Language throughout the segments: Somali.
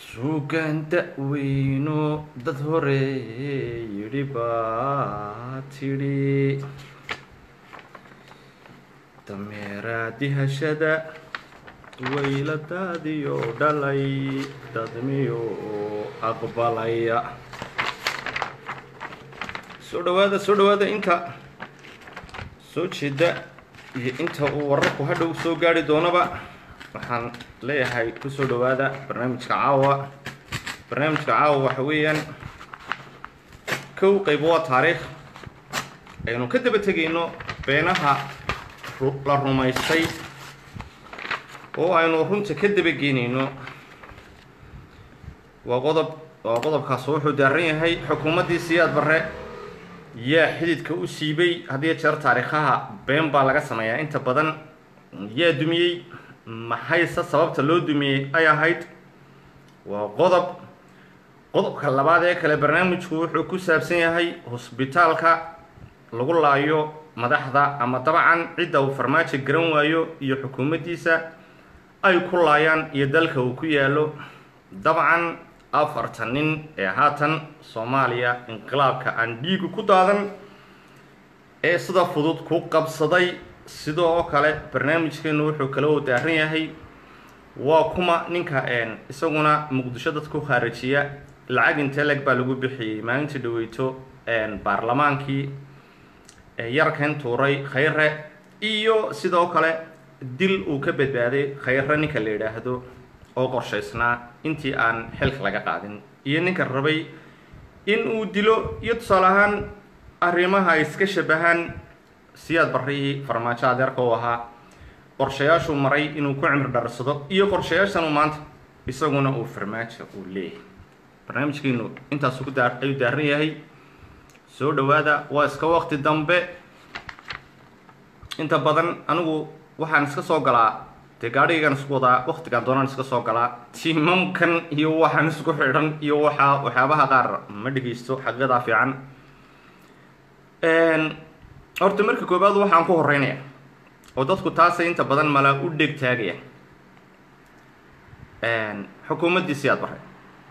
suugaan da-weyno dad hore yidhi baa tidhi dameeraadihashada wayladaadiyo dhalay dadmiyo aqbalaya soo dhawaada soo dhawaada inta soo jeeda iyo inta uu wararku hadhow soo gaari doonaba waxaan leeyahay kusoo dhawaada barnaamijka caawa barnaamijka caawa waxa weeyaan kow qayb waa taariikh aynu ka daba tegayno beenaha la rumaystay oo aynu runta ka dabageynayno waa qodob waa qodobkaas wuxuu daaran yahay xukuumaddii siyaad barre yaa xididka u siibay haddiyo jeer taariikhaha been baa laga sameeyaa inta badan yaa dumiyey maxayse sababta loo dumiyey ay ahayd waa qodob qodobka labaad ee kale barnaamijku wuxuu ku saabsan yahay hosbitaalka lagu laayo madaxda ama dabcan cidda uu farmaajo garan waayo iyo xukuumaddiisa ay ku laayaan iyo dalka uu ku yaalo dabcan afartan nin ee haatan soomaaliya inqilaabka aan dhiigu ku daadan ee sida fudud ku qabsaday sidoo oo kale barnaamijkeenu wuxuu kala u daaran yahay waa kuma ninka isaguna muqdisho dadku khaarijiya lacag inteleg baa lagu bixiyey maalintii dhaweyto baarlamaankii yarkan tuuray khayre iyo sidoo kale dil uu ka badbaaday khayre ninka la yidhaahdo oo qorshaysnaa intii aan xilka laga qaadin iyo ninka rabay in uu dilo iyo tusaale ahaan arrimaha ay iska shabahaan siyaad barrihii farmaajo adeerka u ahaa qorshayaashuu maray inuu ku cimri dharsado iyo qorshayaashanuu maanta isaguna uu farmaajo uu leeyahay barnaamijkeenu intaasu ku daa ayuu daaran yahay soo dhawaada waa iska waqti dambe inta badan anigu waxaan iska soo galaa dee gaadhigan isku wadaa waqtigaan doonaan iska soo galaa tiimamkan iyo waxaan isku xidhan iyo waxaa waxyaabaha qaar ma dhegeysto xaqiiqadaa fiican horta marka koobaad waxaan ku horeynaya oo dadku taasay inta badan mala u dheg taagaya xukuumaddii siyaad bare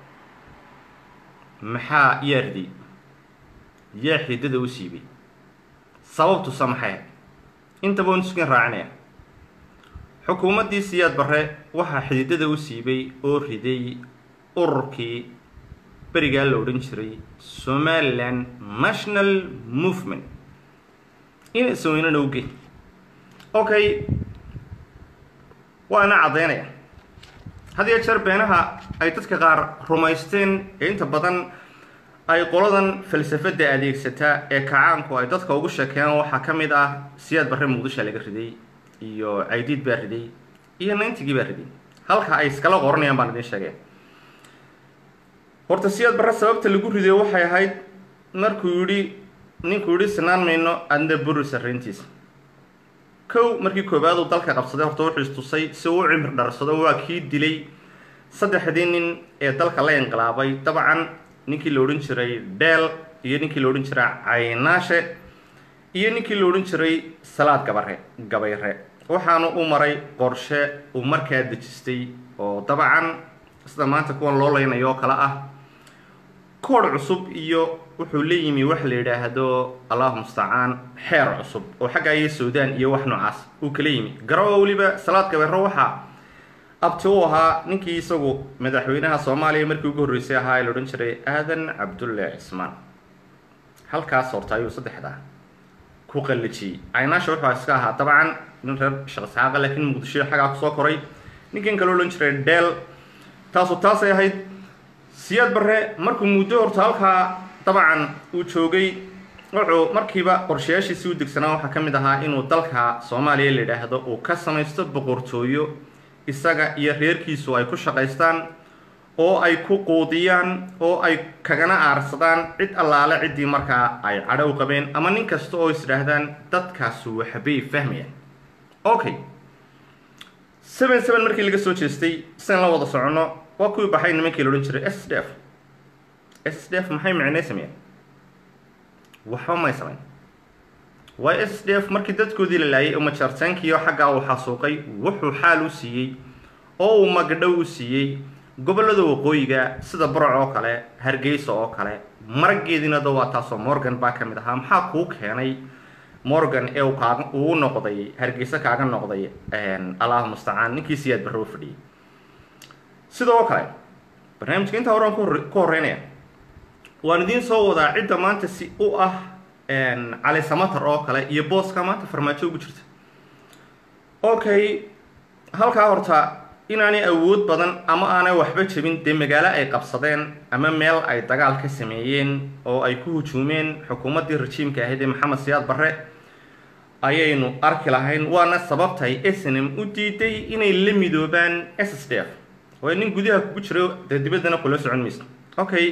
maxaa yaa riday yaa xidada u siibay sababtuse maxay intaba on iskin raacinaya xukuumaddii siyaad barre waxaa xididada u siibay oo riday ururkii berigaa la odhan jiray somaliland national movement in isweynana uge okay waana caddaynaya had iyo jeer beenaha ay dadka qaar rumaysteen ee inta badan ay qoladan falsafadda adeegsataa ee kacaanku ay dadka ugu sheekeeyaan waxaa ka mid ah siyaad barre muqdisha laga riday iyo caydiid baa riday iyo nayntigii baa riday halka ay iskala qoranayaan baan idiin sheegaya horta siyaad barre sababta lagu riday waxay ahayd markuu yidhi ninkuu yidhi sinaan mayno adna buri sarrayntiisa kow markii koowaad uu dalka qabsaday horta wuxuu istusay si uu u cimri dharsado waa kii dilay saddexdii nin ee dalka la inqilaabay dabcan ninkii la odhan jiray dheel iyo ninkii la odhan jiray caynaashe iyo ninkii la odhan jiray salaad gabare gabayre waxaanu u maray qorshe uu markaa dejistay oo dabcan sida maanta kuwan loo leynayo oo kale ah koodh cusub iyo wuxuu la yimi wax la yidhaahdo allahu mustacaan xeer cusub oo xagga iyo suudaan iyo wax noocaas uu kala yimi garawa weliba salaad gabayre waxaa abti u ahaa ninkii isagu madaxweynaha soomaaliya markii ugu horreysay ahaa ee la odhan jiray aadan cabdulle cismaan halkaas horta ayuu saddexdaa ku qallijiyey caynaasha wuxuu iska ahaa dabcan nin reer shaqsxaaqa laakiin muqdisho xaggaa kusoo koray ninkan kale odhan jiray dheel taasu taasay ahayd siyaad barre markuu muddo horta halkaa dabcan uu joogay wuxuu markiiba qorshayaashiisii u degsanaa waxaa ka mid ahaa inuu dalka soomaaliya la yidhaahdo uu ka samaysto boqortooyo isaga iyo reerkiisu ay ku shaqaystaan oo ay ku quudiyaan oo ay kagana aarsadaan cid allaale ciddii markaa ay cadhow qabeen ama nin kasta oo is idhaahdaan dadkaasu waxbay fahmayaan okay seven seven markii laga soo jeestay sian la wada soconno waa kuwii baxay nimankii la odhan jiray s d f s d f maxay micnay sameeyeen waxba may samayn waa s d f markii dadkoodii la laayay umajaartaankiio xaggaa uu xasuuqay wuxuu xaal u siiyey oo uu magdhow u siiyey gobollada waqooyiga sida barac oo kale hargeysa oo kale marageediina da waa taasoo morgan baa ka mid ahaa maxaa kuu keenay morgan ee kaaga uu noqday hargeysa kaaga noqday allahu mustacaan ninkii siyaad barre u fadhiyey sidoo kale barnaamijka intaa horaan ku horeynaya waan idiin soo wadaa cidda maanta si u ah cali samatar oo kale iyo booska maanta farmaajo ugu jirta okay halkaa horta inaanay awood badan ama aanay waxba jebin dee magaalo ay qabsadeen ama meel ay dagaal ka sameeyeen oo ay ku hujuumeen xukuumaddii rajiimka ahayd ee maxamed siyaad barre ayaynu arki lahayn waana sababtay snm u diiday inay la midoobaan s s d f oo nin gudaha kugu jiro dee dibaddana kula socon maysa okay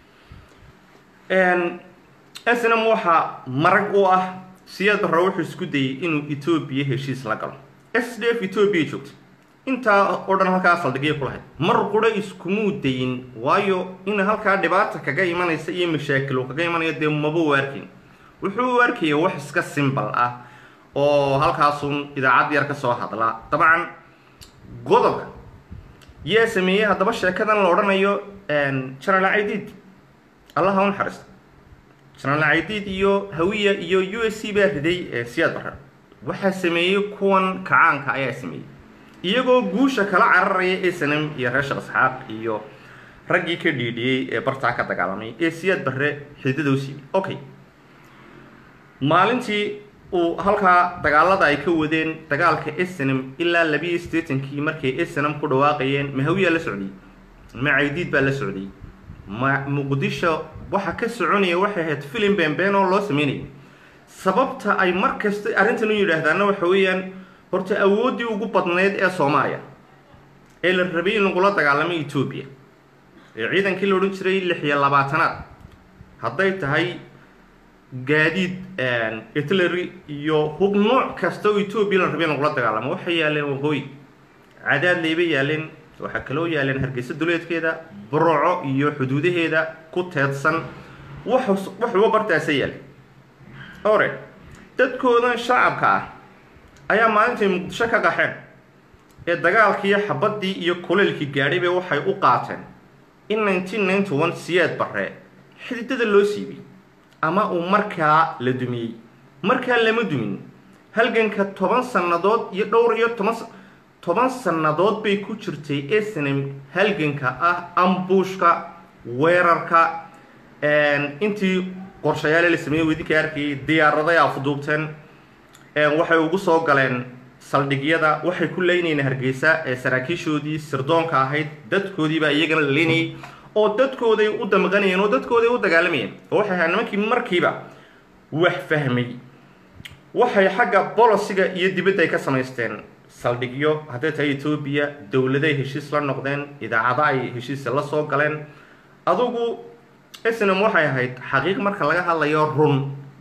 snm waxaa marag u ah siyaad barre wuxuu isku dayay inuu etoobiya heshiis la galo s d f etoobiya joogta intaa oo dhan halkaa saldhigya ku lahayd mar qura iskumuu dayin waayo in halkaa dhibaata kaga imanaysa iyo mashaakil uu kaga imanayo dee maba u arkin wuxuu u arkaya wax iska simbal ah oo halkaasun idaacad yar ka soo hadla dabcan godobka yaa sameeyey haddaba sheekadan la odhanayo general caidiid allaha u naxariista general caidiid iyo hawiya iyo u s c baa riday siyaad barre waxaa sameeyey kuwan kacaanka ayaa sameeyey iyagoo guusha kala cararaya ee sanam iyo reer sheekh isxaaq iyo raggii ka dhiidhiyey ee bartaa ka dagaalamay ee siyaad barre xididada u siibay okay maalintii uu halkaa dagaalada ay ka wadeen dagaalka snm ilaa labiiyo siddeetankii markay snm ku dhawaaqayeen mahawiyaa la socday ma caydiid baa la socday ma muqdisho waxa ka soconaya waxay ahayd filim beenbeen oo loo sameynayay sababta ay mar kasta arrintan u yidhaahdaana waxa weeyaan horta awooddii ugu badnayd ee soomaaliya ee la rabay in lagula dagaalamay etoobiya ee ciidankii la odhan jiray lix iyo labaatanaad hadday tahay gaadiid artillery iyo hub nooc kasta oo etoobiya la rabay in lagula dagaalamo waxay yaaleen waqooyi cadaad leybay yaaleen waxaa kaloo yaaleen hargeysa duleedkeeda burco iyo xuduudaheeda ku teedsan wax waxuba bartaasa yaale ore dadkoodan shacabka ah ayaa maalintay muqdisho ka qaxeen ee dagaalkiiyo xabaddii iyo kuleylkii gaadhayba waxay u qaateen in nineteen ninety one siyaad barre xididada loo siibay ama uu markaa la dumiyey markaa lama dumin halganka toban sannadood iyo dhowr iyo toban toban sannadood bay ku jirtay snm halganka ah ambuushka weerarka intii qorshayaale la sameeyey wedinka arkayay diyaaraday afduubteen waxay ugu soo galeen saldhigyada waxay ku leynayeen hargeysa ee saraakiishoodii sirdoonka ahayd dadkoodiibaa iyagana la leynayay oo dadkooday u damqanayeen oo dadkooday u dagaalamayeen oo waxay ahaa nimankii markiiba wax fahmay waxay xagga bolosiga iyo dibadda ay ka samaysteen saldhigyo hadday tahay etoobiya dowladay heshiis la noqdeen idaacada ay heshiisa la soo galeen adugu snm waxay ahayd xaqiiq marka laga hadlayo run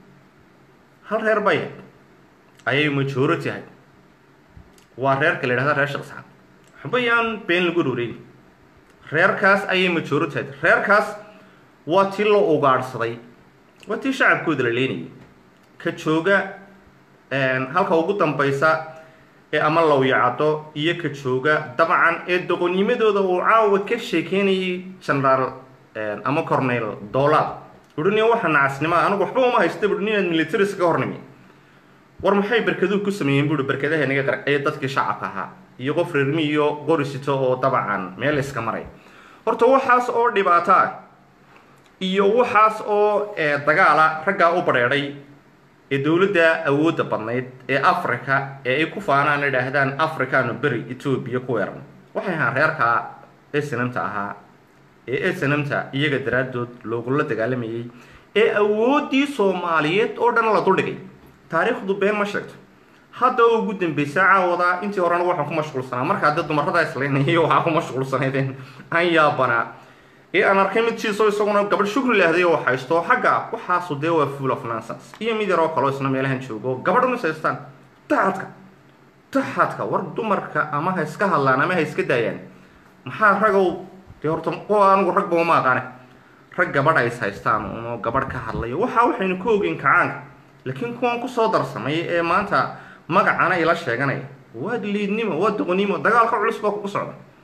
hal reer bay ayay majority ahayd waa reerka la yidhahda reer shaqsaxad waxbayaan been lagu roreyn reerkaas ayay majority ahayd reerkaas waa tii loo ugaadhsaday waa tii shacabkooda la leenayay ka jooga halka ugu dambaysa ee ama lawyacado iyo ka jooga dabcan ee doqonnimadooda uu caawa ka sheekeynayay generaal ama cornel doolaad uhi waxa nacasnimoa anigu waxba uma haysta bui inaad militaris ka hornimi war maxay berkaduhu ku sameeyeen buui berkadaha naga qar ee dadkii shacabka ahaa iyo qof reermi iyo qorisito oo dabcan meel iska maray horta waxaas oo dhibaato ah iyo waxaas oo dagaala raggaa u badheedhay ee dowladda awoodda badnayd ee africa ee ay ku faanaan idhaahdaan africano beri etoobiya ku weeran waxay ahaan reerka snamta ahaa ee snamta iyaga daraaddood loogula dagaalamayay ee awooddii soomaaliyeed oo dhan la duldhigay taariikhdu been ma sheegto hadda oo ugu dambaysa caawada intii horena waxaan ku mashquulsanaa markaa dee dumarada islaynayay waxaa ku mashquulsanaydeen aan yaabanaa ee aan arkay mid jiiso isaguna gabadh shukri lahday oo haysto xagga waxaasu dee waa full of nonsense iyo mid yar oo kaleo isna meelahan joogo gabadhan is haystaan taxadka taxadka war dumarka ama ha iska hadlaan ama ha iska daayaan maxaa ragow dee horta kuwa anigu ragba uma aqaane rag gabadh ay is haystaan unoo gabadh ka hadlayo waxaa waxaynu ka ogeyn kacaanka laakiin kuwan kusoo darsamay ee maanta magacana ila sheeganaya waa liidnimo waa doqonnimo dagaalka culus baa kugu socda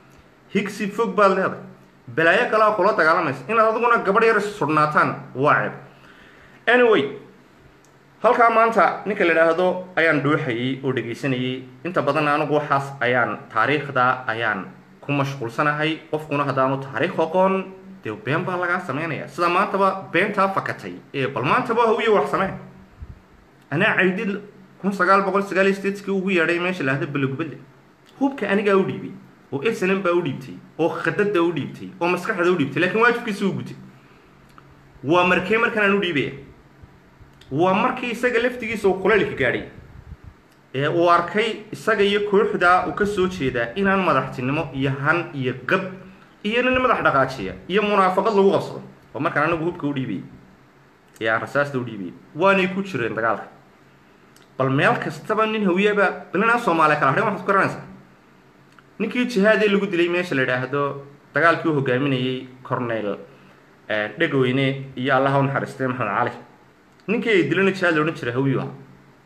higsi fog baad leedahay balaayo kalea kula dagaalamaysa inaad adiguna gabadh yar surnaataan waa ceeb anyway halkaa maanta ninka la idhaahdo ayaan dhuuxayay oo dhegaysanayay inta badan anigu waxaas ayaan taariikhda ayaan ku mashquulsanahay qofkuna haddaanu taariikh aqoon dee been baa lagaa samaynaya sida maantaba beentaa fakatay ee bal maantaba hawiye wax sameen anaa caydid kun sagaal boqol sagaal iyo sideedkii ugu yeedhay meesha la ahda balogubadle hubka anigaa u dhiibay oo snm baa u dhiibtay oo khadada u dhiibtay oo maskaxda u dhiibtay lakiin waajibkiisa u gutay waa markee markan aan u dhiibaya waa markii isaga laftigiisa uu kulaylka gaadhay ee uu arkay isaga iyo kooxda uu ka soo jeedaa inaan madaxtinimo iyo han iyo gab iyo nin madax dhaqaajiya iyo munaafaqad lagu qabsado oo markaan anigu hubka u dhiibay ee aan rasaasta u dhiibay waanay ku jireen dagaalka bal meel kastaba nin hawiyaba balinaa soomaaliya kala hadhay waxaad ku garanaysaa ninkii jihaadee lagu dilay meesha la idhaahdo dagaalkii u hogaaminayay cornel dhegweyne iyo allaha u naxariistay maxamed cali ninkii ay dilana jihaad la odhan jiray hawiyu aha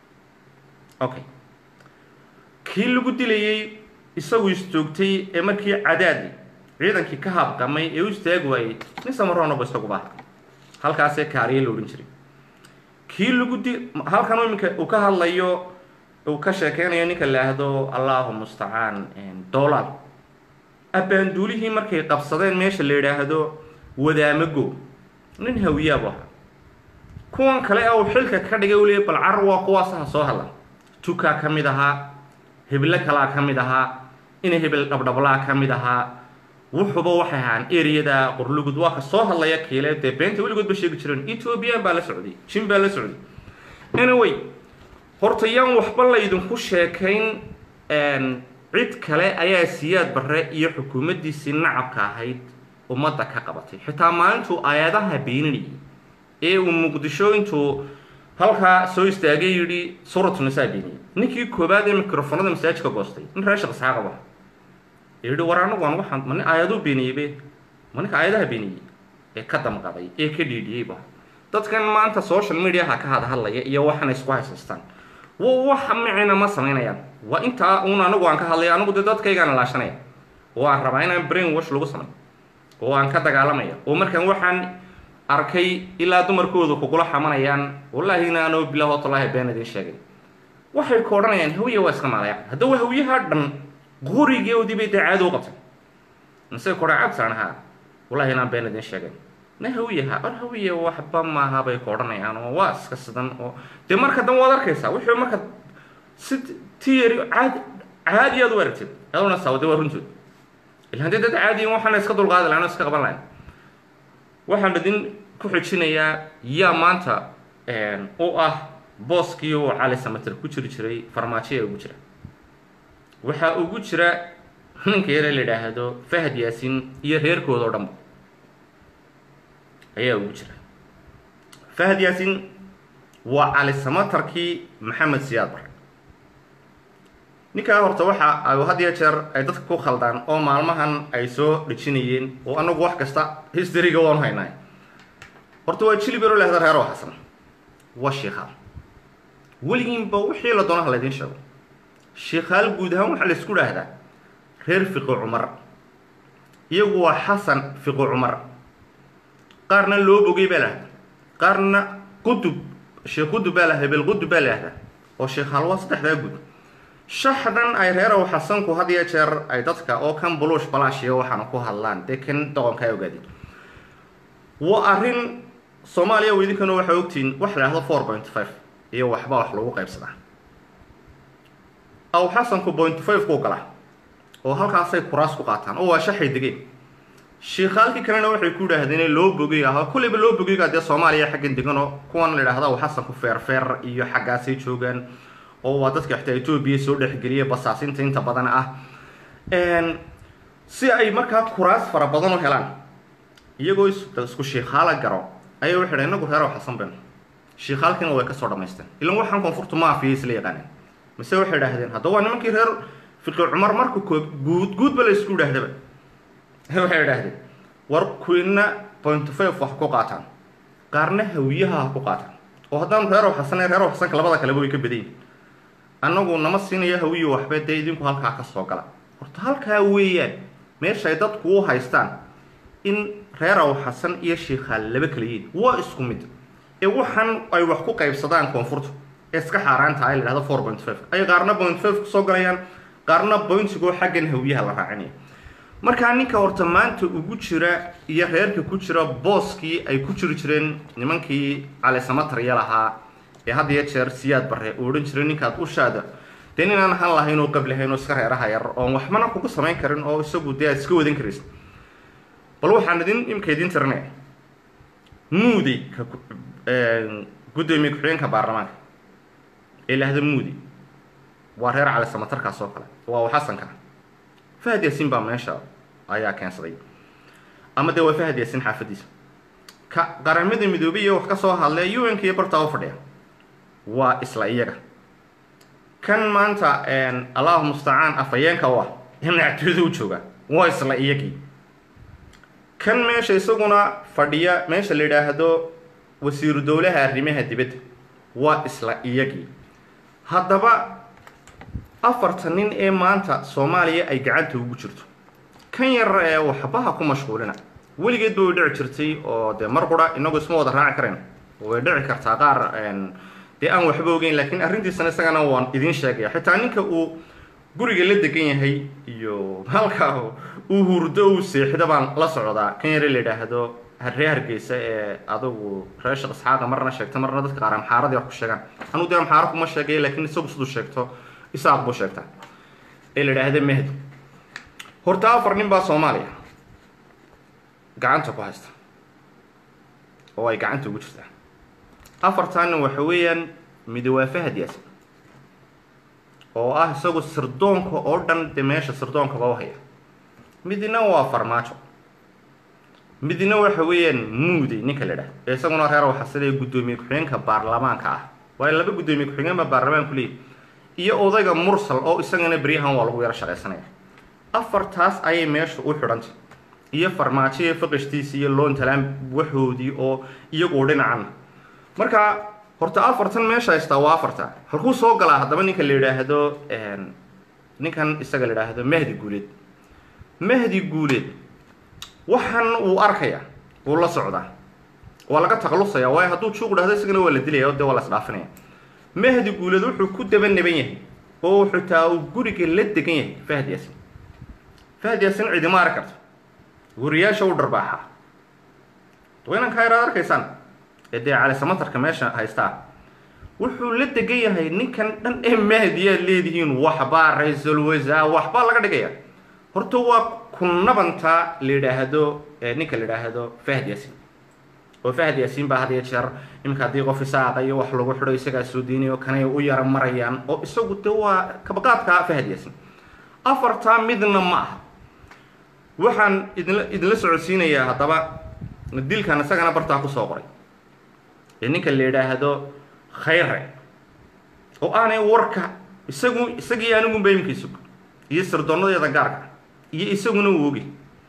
okay kii lagu dilayey isagu istoogtay ee markii cadaadi ciidankii ka habqamay ee u istaagi waayey nin samaroonaba isaguba halkaasee kaariye la odhan jiray kii lagu di halkan iminka uu ka hadlayo uu ka sheekeynayo ninka la ahdo allahu mustacaan doolaal abbaanduulihii markay qabsadeen meesha la yidhaahdo wadaamago nin hawiyaabu ahaa kuwan kale ee uu xilka ka dhigay u leeyay bal carar waa kuwaasaha soo hadla tukaa ka mid ahaa heblo kalaa ka mid ahaa ina hebel dhabdhablaa ka mid ahaa wuxuba waxay ahaan ereyada qorlugud waa ka soo hadlaya kiile dee beenta weligoodba sheegi jireen ethoobiyan baa la socday jin baa la socday anyway horta yaan waxba laydinku sheekayn cid kale ayaa siyaad barre iyo xukuumaddiisii nacabka ahayd ummadda ka qabatay xitaa maalintuu aayadaha beeninayay ee uu muqdisho intuu halkaa soo istaagay yidhi suuratu nisaa beeniyey ninkii koobaad ee mikrofonada masaajidka goostay nin reer sheekh isxaaq abaha yidhi war anagu aan waxaan ma nin aayaduu beeniyeybe ma ninka aayadaha beeniyey ee ka damqaday ee ka dhiidhiyeyba dadkan maanta social mediaha ka hadhadlaya iyo waxana isku haysaystaan waxa micina ma samaynayaan waa intaa uun anigu aan ka hadlaya anigu dee dadkaygaana laashanaya oo aan rabaa inaan brain wash lagu samay oo aan ka dagaalamaya oo markaan waxaan arkay ilaa dumarkoodu kugula xamanayaan wallaahi inaanoo bilah watallahi been idin sheegay waxay ku odhanayaan hawiye waa iska maalayaan haddaba hawiyaha dhan qorigeodii bay dee caado u qabtay mise kora cabsaan ahaa wallahi inaan been idin sheegay na hawiyaha or hawiye waxba maaha bay ku odhanayaan oo waa iska sidan oo dee marka dan waad arkaysaa wixii marka si tiyari caadi caadi aad u aragtid aduna saawade waa runtood ila haddii dad caadiyin waxaana iska dulqaadi lahayn oo iska qaban lahayn waxaan idin ku xijinayaa yaa maanta u ah booskii uu cali samater ku jiri jiray farmaajoya ugu jira waxaa ugu jira ninka yare la yidhaahdo fahad yaasin iyo reerkooda oo dhanba ayaa ugu jira fahad yaasin waa cali samatarkii maxamed siyaad bar ninkaa horta waxa ay had iyo jeer ay dadka ku khaldaan oo maalmahan ay soo dhejinayeen oo anagu wax kasta historyga waanu haynaay horta waa jilibero lahda reero xasan waa shiikhaal weligiinba wixii la doonaha laydin sheego shiikhaal guud ahaan waxaa la isku dhaahdaa reer fiqi cumar iyagu waa xasan fiqi cumar qaarna loo bogay baa lahda qaarna qudub sheekh qudub baa la hebel qudub baa lahdaa oo shiikhaal waa saddexdaa guud shaxdan ay reerow xasanku had iyo jeer ay dadka oo kan buluush balaashiyo waxaana ku hadlaan dee kan doqonka ay ogaadeen waa arrin soomaaliya weydinkanu waxay ogtihiin wax la dhahdo four point five iyo waxba wax lagu qaybsadaa aw xasanku point five ku gala oo halkaasay kuraas ku qaataan oo waa shaxay degeen shiikhaalkii kalena waxay ku yidhaahdeen loo bogay ah kulleyba loo bogayga dee soomaaliya xaggan deganoo kuwan la idhahda aw xasanku feerfeer iyo xaggaasay joogaan oo waa dadka xitaa etoobiya soo dhexgeliya basaasinta inta badan ah si ay markaa kuraas fara badan u helaan iyagoo isku shiikhaala garo ayaa waxay dhahen inagu reerow xasan ben shiikhaalkiina way kasoo dhamaysteen ilan waxaan koonfurta maafiya isla yaqaaneen mise waxay idhaahdeen haddaba waa nimankii reer fiqi cumar marka kood guud guudba la isku idhaahdaba waxay idhaahdeen war kuwiina point five wax ku qaataan qaarna hawiyaha ha ku qaataan oo haddaanu reerow xasan reerow xasanka labada kaleba way ka badayin annagu nama siinaya hawiyo waxba dee idinku halkaa ka soo gala horta halkaa weeyaan meesha ay dadku u haystaan in reer aw xasan iyo shiikhaal laba kala yihiin waa isku mid ee waxaan ay wax ku qaybsadaan koonfurta ee iska xaaraanta ay la dhahdo four point five ay qaarna point five kusoo galayaan qaarna pointigoo xaggan hawiyaha la raacinaya markaa ninka horta maanta ugu jira iyo reerka ku jira booskii ay ku jiri jireen nimankii calisamatarya lahaa ee had iyo jeer siyaad bare uu odhan jiray ninkaad ushaada dee ninaan han lahayn oo qablahayn oo iska reeraha yar oon waxbana kugu samayn karin oo isagu dee aad iska wadan karaysa bal waxaan idin imika idin tirinaya muudi ka guddoomiye ku-xigeenka baarlamaanka ee lahda muudi waa reer calisamatarkaas oo kale waa xasanka fahad yaasiin baa meesha ayaa keensaday ama dee waa fahad yaasiin xaafadiisa ka qaramada midoobey iyo wax ka soo hadlay u n k iyo bartaa u fadhiya waa isla iyaga kan maanta allahu mustacaan afhayeenka u ah ee madaxtooyada u jooga waa isla iyagii kan meesha isaguna fadhiya meesha la yidhaahdo wasiiru dowlaha arrimaha dibadda waa isla iyagii haddaba afarta nin ee maanta soomaaliya ay gacanta ugu jirto kan yar ee waxbaha ku mashquulina weligeed ba way dhici jirtay oo dee mar qura inagu isma wada raaci karayn way dhici kartaa qaar dee aan waxba ogeyn laakiin arrintiisana isagana waan idiin sheegaya xitaa ninka uu guriga la degan yahay iyo halka uu hurdo uu seexdo baan la socdaa kan yare la yidhaahdo ree hargeysa ee adugu reer sheekh isxaaqa marna sheegta marna dadka qaar amxaaradii wax ku sheegaan anuu dee amxaaro kuma sheegay laakiin isagu siduu sheegto isaaq buu sheegtaa ee la yidhaahda mahdi horta afar nin baa soomaaliya gacanta ku haysta oo ay gacanta ugu jirtaa afartaanna waxa weeyaan midi waa fahad yaasin oo ah isagu sirdoonka oo dhan de meesha sirdoonkaba u haya midna waa farmaajo midna waxa weeyaan muudi ninka la idhahdo ee isaguna reer waxa sida guddoomiye ku-xigeenka baarlamaanka ah waayo laba guddoomiye ku-xigeen baa baarlamaanku leeyahy iyo odayga mursal oo isagana beryahan waa lagu yaro shaqaysanaya afartaas ayay meesha u xidhantay iyo farmaajo iyo faqishtiisi iyo loontalaan waxoodii oo iyagu dhinacan marka horta afartan meesha haystaa waa afarta halkuu soo galaa haddaba ninka la yidhaahdo ninkan isaga la yidhaahdo mahdi guuleed mahdi guuleed waxan uu arkaya wuu la socdaa waa laga takhalusaya waayo hadduu juuq dhahdo isagana waa la dilaya o dee waa la isdhaafinaya mahdi guuleed wuxuu ku daba naban yahay oo xitaa uu guriga la degan yahay fahad yaasin fahad yaasin cidima arki karto wariyaasha u dharbaaxaa waynankaa yaraad arkaysaan ee dee calisamatarka meesha haystaa wuxuu la degan yahay ninkan dhan ee mahdiyaad leedihiin waxbaa ra-iisul wasaar waxbaa laga dhigaya horta waa kunabanta la yidhaahdo ninka la yidhaahdo fahad yaasin oo fahad yaasiin baa had iyo jeer iminka haddii qof isaaqa iyo wax lagu xidho isagaa soo diinayo kanay u yara marayaan oo isagu de waa kabaqaadka fahad yaasiin afartaa midna ma aha waxaan idinla idinla socodsiinayaa haddaba dilkan isagana bartaa kusoo qoray ee ninka la yidhaahdo khayre oo aanay warka isagu isagii anigunba iminka isug iyo sirdoonnadeeda gaarka iyo isaguna uu ogi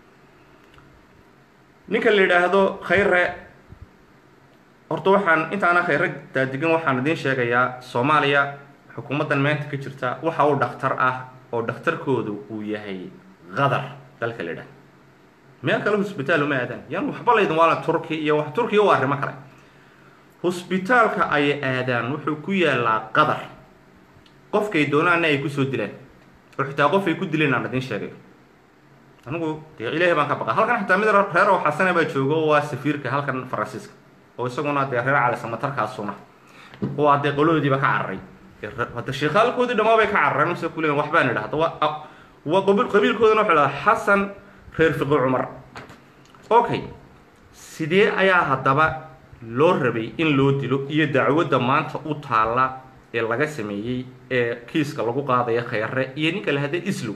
ninka la yidhaahdo khayre horta waxaan intaana khayre daadigan waxaan idiin sheegayaa soomaaliya xukuumaddan maanta ka jirta waxa uu dhakhtar ah oo dhakhtarkoodu uu yahay qadar dalka la yidhahdo meel kale hosbitaal uma aadaan yan waxba laydin waala turki iyo wax turkiya waa arrimo kale hosbitaalka ay aadaan wuxuu ku yaalaa qadar qofkay doonaana ay kusoo dilaan oo xitaa qof ay ku dileen aan idiin sheegayo anigu dee ilaahay baan ka baqa halkan xitaa mid reer oo xasana baa jooga oo waa safiirka halkan faransiiska oo isaguna dee reer calisamatarkaasuna oo adee qolahoodiiba ka cararay hadda sheekaalkoodii dhamaa bay ka carareen mase kuleeyiin waxbaan idha hadda waa waa qabiil qabiilkoodana waxay dhahaa xasan reer fiqi cumar okay sidee ayaa haddaba loo rabay in loo dilo iyo dacwadda maanta u taalla ee laga sameeyey ee kiiska lagu qaadaya khayre iyo ninka la hadda islow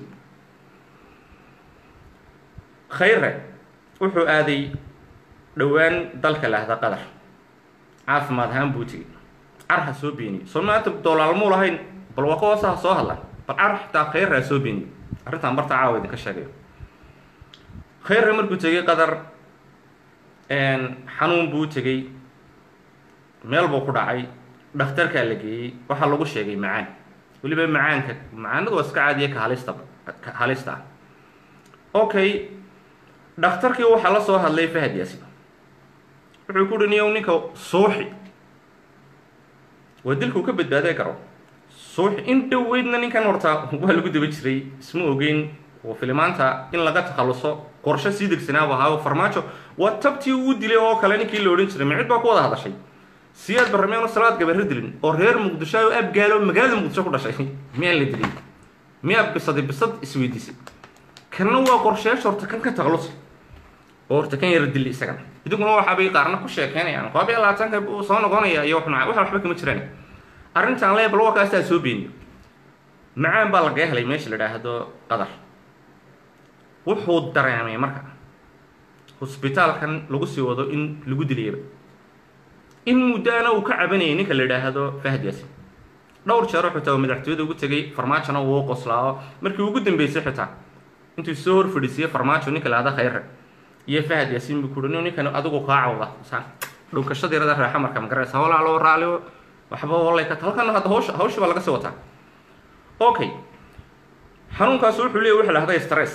khayre wuxuu aaday dhowaan dalka lahda qadar caafimaad ahaan buu tegey car ha soo beeniyey soo maanta doolaalmuu lahayn bal waa ka hoosa ha soo hadlan bal car xitaa khayre ha soo beeniyey arrintaan barta caawa idinka sheegayo khayre markuu tegey qadar xanuun buu tegey meel buu ku dhacay dhakhtarkaa la geeyey waxaa lagu sheegay macaan weliba macaanka macaanadu waa iska caadiya ka halista ka halista ah okay dhakhtarkii waxaa la soo hadlay fahad yaasin wuxuu ku dhiniyow ninka suuxi waa dilkuu ka badbaaday karo suuxi in dhoweydna ninkan horta waa lagu daba jiray isma ogeyn oo filimaanta in laga takhaluso qorshe sii degsanaaba ahaayo farmaajo waa tabtii uu dilay oo kale ninkii la odhan jiray micid baa ku wada hadashay siyaad barrameeno salaad gabarre dilin oo reer muqdisho oo abgaalo magaalada muqdisho ku dhashay miyaan la dilin miyaa bisaday bisad isweydiisay kanna waa qorsheyaasha horta kan ka takhalusa oo horta kan yara dili isagana idinkuna waxaabay qaarna ku sheekeynayaan koob iyo labaatanka buu soo noqonaya iyo wax waxba kama jiraan arrintan leebal waa kaastaa soo beeniyo macaan baa lagaga helay meesha la idhaahdo qadar wuxuu dareemay marka hosbitaalkan lagu sii wado in lagu dilayaba in muddaana uu ka cabanayay ninka la idhaahdo fahad yaasin dhowr jeero xitaa uu madaxtooyada ugu tegay farmaajona uu qoslaao markii ugu dambeysay xitaa intuu soo hor fadhiisiyey farmaajo ninka la hada khayre iyo fahad yaasin buu kuhi ninkan adigu kaa cawda saan dhunkashadeerada raaxa marka magaraysa walaalo raaliyo waxba walay ka halkan hadda hawsha hawsha baa laga sii wataa okay xanuunkaas wuxuu leeyahy waxa la hahda stress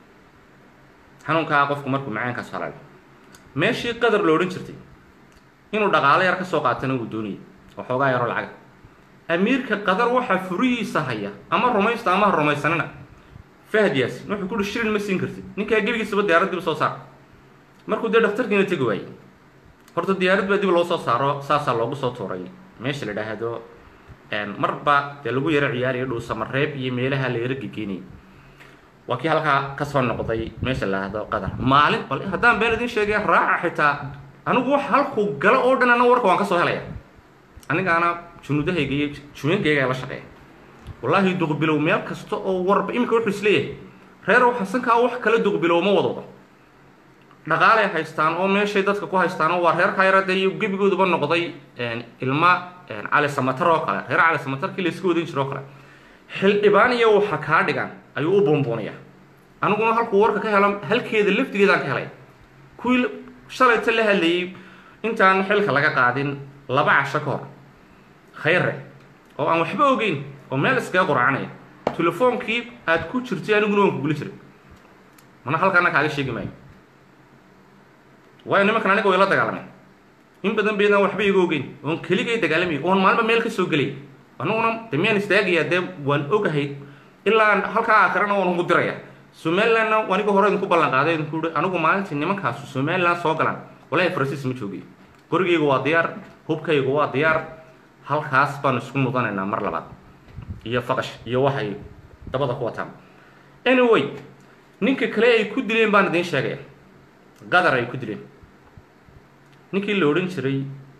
xanuunkaa qofku markuu macaankaas halaalo meeshii qadar la odhan jirtay inuu dhaqaalo yar ka soo qaatana uu doonayay oo xoogaa yaroo lacaga amiirka qadar waxaa furihiisa haya ama rumaysta ama ha rumaysanina fahad yaasin wuxuu kuhi shilin ma siin kartid ninkaa gebigiisaba diyaarad dib soo saar markuu dee dhakhtarkiina tegi waayey horta diyaarad baa dib loo soo saaro saasaa loogu soo tuuray meesha la idhaahdo marba dee lagu yaro ciyaariyo dhuusamareeb iyo meelaha la yaro gegeynayay waa kii halkaa kasoo noqday meesha la idhaahdo qadar maalin bal haddaan been idin sheegaya raaca xitaa anigu wax halkuu galo oo dhan ana warka waan ka soo helaya anigaana junuudahayga iyo juweenkayga la shaqeeya wallaahi duqbilow meel kasta oo warba iminka wuxuu isleeyahay reerow xasankaa wax kala duqbilow ma wadado dhaqaalay haystaan oo meeshay dadka ku haystaan oo waa reer kayrada iyo gebigooduba noqday ilma cali samatar oo kale reer cali samatarkii la iska wadan jiro oo kale xildhibaan iyo waxa kaa dhigan ayuu u buunbuunaya aniguna halkuu warka ka helo halkeeda laftigeedaan ka helay kuwii shalayta la hadlayay intaan xilka laga qaadin laba casho ka hor khayre oo aan waxba ogeyn oo meel iskaga qurcanaya telefoonkii aad ku jirtay aniguna waan kugula jiray mana halkaana kaaga sheegi maayo waayo nimankan aniga way la dagaalameen in badan baydaan waxba iga ogeyn oon keligay dagaalamay oon maalinba meel ka soo gelay aniguna de miyaan istaagayaa dee waan ogahay ilaa halkaa aakhirana waan ugu diraya somalilandna aniga hore idinku ballan qaaday idinku hi anigu maalintii nimankaasu somaliland soo galaan walahi faransiis ma joogay qorigayga waa diyaar hubkayga waa diyaar halkaas baanu isku mudanaynaa mar labaad iyo faqash iyo waxay dabada ku wataan anyway ninka kale ay ku dileen baan idiin sheegaya qadar ay ku dileen ninkii la odhan jiray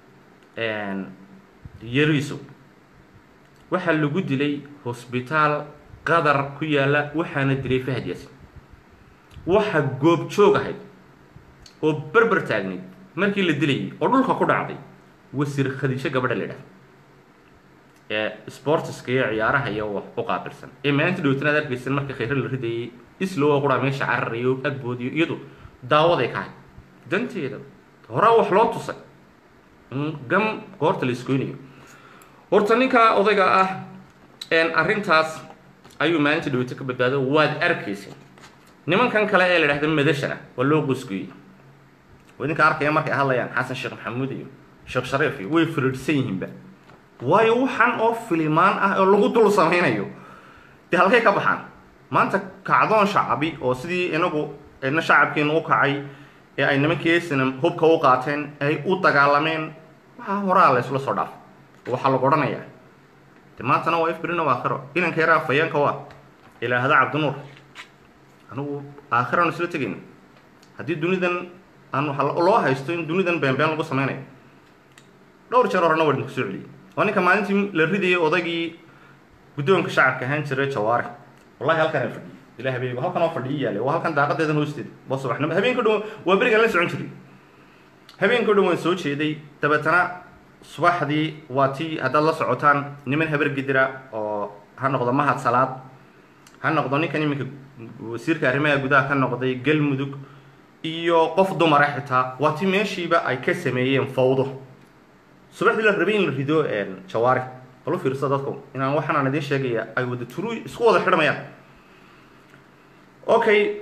yariso waxaa lagu dilay hosbitaal qadar ku yaalla waxaana dilay fahad yaasin waxa goobjoog ahayd oo berber taagnayd markii la dilayay oo dhulka ku dhacday wasiir khadiijo gabadha la idhahda ee sportiska iyo ciyaaraha iyo wax u qaabilsan ee maalinta dhowtana ad arkaysan markii khayre la ridayay islowa qura meesha cararayo agboodiyo iyadu daawaday ka ahayd danteeda horaa wax loo tusay in gam goorta la iskoynayo horta ninka odayga ah arrintaas ayuu maalinta dhowto ka badbaado waad arkaysa nimankan kale ee la idhahda madashana waa loo qosgoyey oo idinka arkaya markay hadlayaan xasan sheekh maxamuud iyo sheekh shariif iyo way firiidhsan yihiinba waayo waxaan oo filimaan ah oo lagu dul samaynayo dee halkay ka baxaan maanta kacdoon shacabi oo sidii inagu ina shacabkiinu u kacay ee ay nimankiisina hubka u qaateen ay u dagaalameen waxaa horaa la isla soo dhaaf waxaa lagu odhanayaa de maantana waa ifbirina waa aakhiro inanka yaraa fayeenka waa ilaahda cabdinuur anigu aakhiraan isla tegayna haddii dunidan aan waxa loo haysto in dunidan beenbeen lagu samaynayo dhowr jeer horena waa idinku soo celiyey waa ninka maalintii la ridayay odaygii guddoonka shacabka ahaan jiray jawaare wallahi halkan fadhiyay ilaa habeen halkan oo fadhiyo yaale waa halkan daaqadeedan hoosteeda waa subaxnimo habeenka dhan waa berigan la socon jiray habeenka dhan waan soo jeeday dabeetana subaxdii waa tii haddaad la socotaan niman habar gidira oo ha noqdo mahad salaad ha noqdo ninkan iminka wasiirka arrimaha gudaha ka noqday galmudug iyo qof dumara xitaa waa tii meeshiiba ay ka sameeyeen fawdo subaxdii la rabay in la rido jawaari bal u fiirsa dadku inaan waxaan aan idiin sheegaya ay wada turu isku wada xidhmayaan okay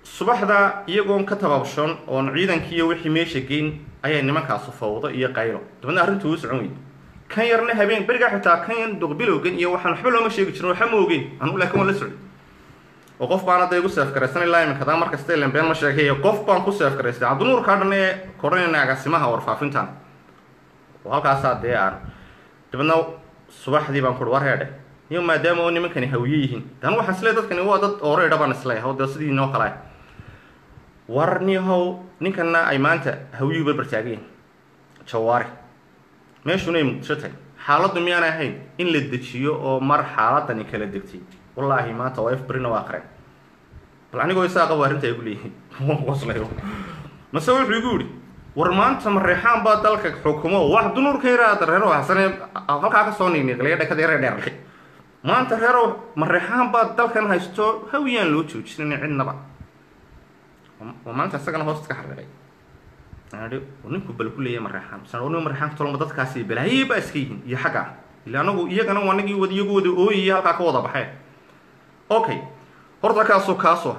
subaxda iyagoon ka tabaabshoon oon ciidankiiyo wixii meesha geyn ayay nimankaasu fawdo iyo qaylo dabeedna arrintu uu socon weyday kan yarna habeen berigaa xitaa kan yan duqbilowgan iyo waxaan waxba looma sheegi jirin waxa ma ogeyn anugu laakiin waan la socday oo qof baan hadda igu seefgaraysan ilaa iminka daa markasta ilen been ma sheegay qof baan ku seefgaraystay cabdinuurkaa dhan ee koranayna agaasimaha warfaafintan oo halkaasaa dee aan dabeedna subaxdii baan kuhi war heedhe iyo maadaama oo nimankani hawiye yihiin dan waxaan isleey dadkani waa dad ooreydha baan isleeyahay oo dee sidii noo kale war nihow ninkana ay maanta hawiyuhu barbartaagayen jawaari meeshuna ay muqdisho tahay xaaladdu miyaan ahayn in la dejiyo oo mar xaaladani kala degtay wallaahi maanta oo f brina waa qareen bal anigoo isaaqa waa arrinta igu leeyihiin qoslayo mase wuxuu igu yidhi war maanta mareexaan baa dalka xukumo wax dunuurka yaraada reero hasane halkaa ka soo niigniiqliya dhakada yare dheerlay maanta reerow mareexaan baa dalkan haysto hawiyaan loo joojinin cidnaba oo maanta isagana hoosta ka xariiqay ninku bal ku leeyahay mareexaan san nin mareexaan tolma dadkaasi balaayay baa iska yihiin iyo xagga ah ila anagu iyagana waa nagii wada iyagu wada ooyaya halkaa ka wada baxeen okay horta kaasoo kaasoo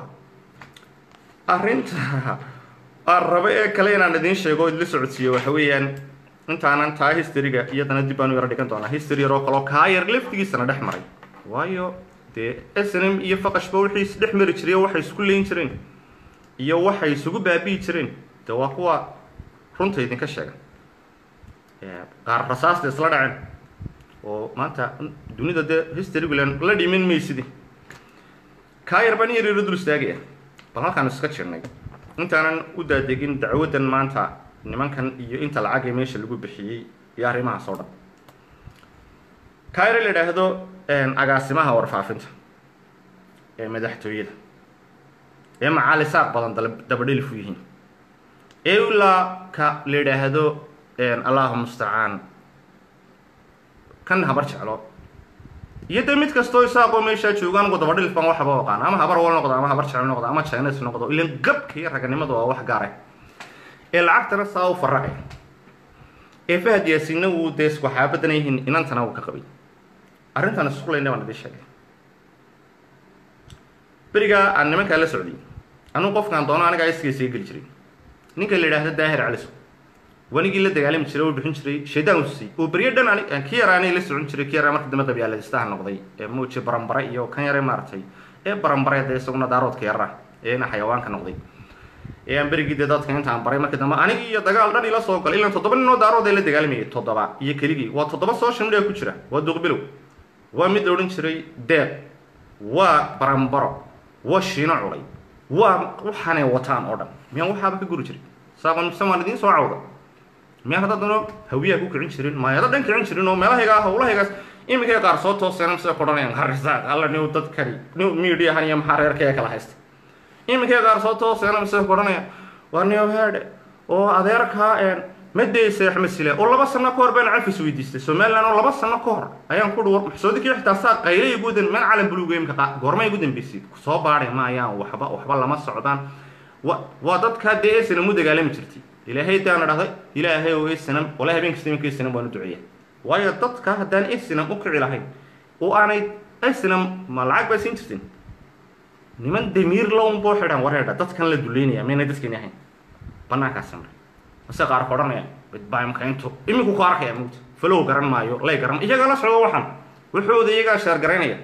arrinta aan raba ee kale inaan idiin sheego idla socodsiiyo waxa weeyaan intaanan taa historyga iyadana dib baanu yaro dhigan doonaa history yaroo kaloo kaa yar laftigiisana dhex maray waayo dee snm iyo faqashba wixii is dhex mari jiray waxay isku leyn jireen iyo waxay isugu baabi'i jireen de waa kuwa runta idinka sheega qaar rasaasta isla dhaceen oo maanta dunida dee historygulan la dhimin maysidi kaa yar baan yar yaro dul istaagaya bal halkaan iska jirnay intaanan u daadegin dacwaddan maanta nimankan iyo inta lacag ee meesha lagu bixiyey iyo arrimahaas oo dhan kaa yar la idhaahdo agaasimaha warfaafinta ee madaxtooyada ee macaali saaq badan dabadhelif u yihiin ee ilaa ka la yidhaahdo allahu mustacaan kan habar jeclo iyo dee mid kastoo isaaqoo meeshaa jooga anigu dabadhilif baan waxba aqaan ama habar wal noqdo ama habar jeclo noqdo ama chines noqdo ilan gabka iyo raganimadu waa wax gaare ee lacagtana saa u faracay ee fahad yaasiinna wuu dee isku xaabadana yihiin inantana uu ka qabay arrintan iskulayna baan idin sheegay berigaa aan nimankaa la socday anugu qofkaan doono anigaa iskiisa geli jiray ninka la yidhaahdo daahir caliso wanigii la dagaalami jiray oo bixin jiray shaydaan usisay oo beryo dhan ani ki yaraanay la socon jiray ki yaraa marka dambe qabyaaladistaha noqday ee muuji barambare iyo kan yare maaragtay ee barambare dee isaguna daaroodka yarra eena xayawaanka noqday ee aan berigii dee dadka intaan baray markii dambe anigii iyo dagaal dhan ila soo galay ilan toddoba ninoo daarood ee la dagaalamayay toddoba iyo keligii waa toddoba social media ku jira waa duqbilow waa mid la odhan jiray deeq waa barambaro waa shiino culay waa waxaanay wataan oo dhan miyaan waxaaba ka guri jiray saaqon mise waan idiin soo cawda miyaan hadda dano hawiyaha ku kicin jirin maayada dhan kicin jirin oo meelahaygaa howlahaygaas iminkay qaar soo tooseena mise kodhanayaan harisaaq alla niw dadkani niw midiyahan iyo maxaa reerkaya kala haysta iminkay qaar soo tooseena mise kodhanayaan waa niw heedhe oo adeerkaa madaysa axmed sile oo laba sano ka hor baan cafis weydiistay somaliland oo laba sano ka hor ayaan ku dhuwar maxsoodikii xitaa saa qaylay gudan meel calan buluuga imka goormay ugu dambeysay soo baadhay maayaan waxba waxba lama socdaan wa waa dadkaa dee esanam u dagaalami jirtay ilaahay daana dhahday ilaahay oo esanam wala habeen kasta iminka esanam waan u duceeya waayo dadka haddaan esanam u kici lahayn oo aanay esanam ma lacag baa siin jirtin niman damiir lown boo xidhan wareedha dadkan la duleynaya maynay dadkeeni ahayn banaankaas maray mase qaar ka odhanaya midbaimka intu iminku ku arkaya mugta falow garan maayo lay garan iyagaa la socdo waxan wuxuuda iyagaa sheer garaynaya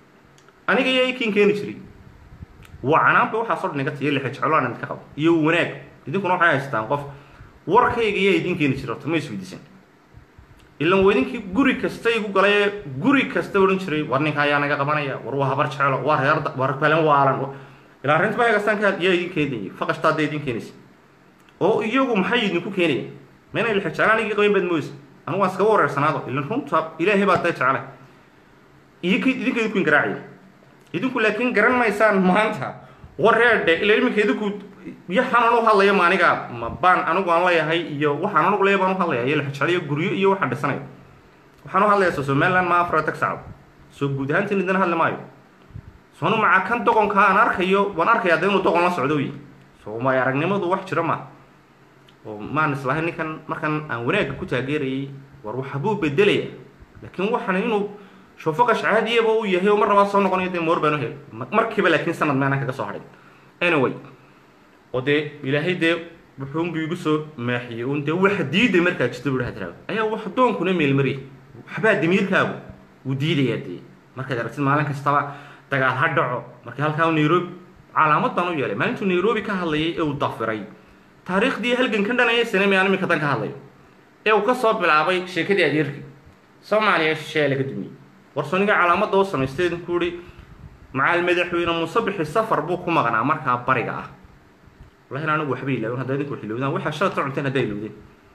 aniga iyo ikiin keeni jiray waa canaanba waxaasoo dhan iga tiyo lixa jecloaan idinka qabo iyo wanaag idinkuna waxay haystaan qof warkayga iyaa idin keeni jira horta ma isweydiisan ilan waa idinkii guri kasta igu galay ee guri kasta odhan jiray war ninka ayaa naga qabanaya war waa habar jeclo waa reer war balan waalan ilaa arrinta mahagaastaan ka yaa idin keenayay faqashtaa hadday idin keenaysa oo iyagu maxay idinku keenaya mayna lixa jeclaan anigii qaban baad mooysa anigu waan iskaga wareersanaado ilan runta ilaahay baa dee jeclay iyo k idinka idinku ingaraacaya idinku laakiin garan maysaan maanta wareedhe ila iminka idinku yaxaan anu hadlaya ma aniga ma baan anigu aan leeyahay iyo waxaan anugu leeya baan u hadlaya iyo lixjecliyo guryo iyo waxaan dhisanayo waxaan u hadlayaa soo somaliland ma afar tag sacdo soo guud ahaantiin idin hadli maayo soonu maca kan doqonka aan arkayo waan arkayaa dee inuu doqon la socdo wy soo may aragnimadu wax jiro ma oo maan islahay ninkan markan aan wanaagga ku taageerayay war waxbuu bedelaya laakiin waxaan inuu shofaqash caadiyaba uu yahay oo mar labaad soo noqonayo dee moor baan u helay markiiba laakiin sanad meanaan kaga soo hadhin anyway oo dee ilaahay dee wuxuunbu igu soo maaxiyey un dee waxa diiday markaa jirta bu hadraago ayaa wax doonkuna meelmariyay waxbaa damiirkaagu wuu diidayaa dee markaad aragtid maalin kastaba dagaal ha dhaco markii halkaa nairobi calaamad baan u yeelay maalintuu nairobi ka hadlayay ee uu dafiray taariikhdii halgankan dhanaya sinami aan iminka dan ka hadlayo ee uu ka soo bilaabay sheekadii adeerkii soomaaliya shisheeya laga dumiyey warsoniga calaamadda u samaystay ku ihi macaal madaxweyne musabixi safar buu ku maqnaa markaa bariga ah wallahi anigu waxba ilaawin haddaa idinku xilowdaan waxaa shalata cunteen haddaa ilowdeen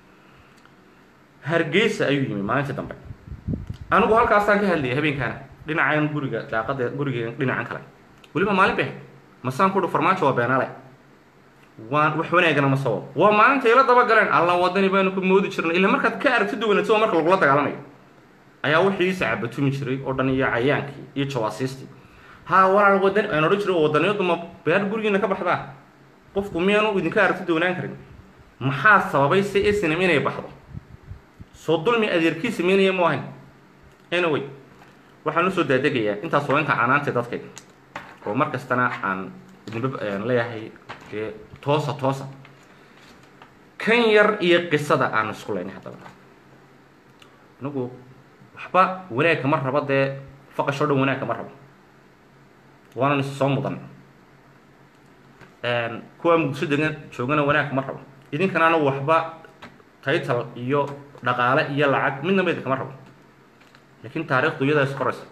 hargeysa ayuu yimi maalintii dambe anigu halkaasaan ka hadlayay habeenkaana dhinacan guriga daaqada guriga dhinacan kale weliba maalin bay masaan ku dhi farmaajo waa beenale waan wax wanaagana ma soo wado waa maalinta ila daba galeen alla wadani baanu ku moodi jirnay ila markaad ka aragti duwanaato marka lagula dagaalamayo ayaa wixii isacabatumi jiray oo dhan iyo cayaankii iyo jawaasiistii ha walaal wadan aan odhan jiray wadaniyadu ma beer gurigiina ka baxdaa qofku miyaanu idinka aragti duwanaan karin maxaa sababay si isnam inay baxdo soo dulmi adeerkiisa miynaya mu ahayn anyway waxaan usoo daadegayaa intaas waa inka canaantay dadkayga oo mar kastana aan idinba leeyahay dee toosa toosa kan yar iyo qisada aan isku leynay haddaba anigu waxba wanaagka ma rabo dee faqashoo dhan wanaagka ma rabo waanan is soo mudan kuwa muqdisho degan joogana wanaagka ma rabo idinkana anagu waxba title iyo dhaqaale iyo lacag midnaba idinkama rabo laakiin taariikhdu iyadaa is qoraysa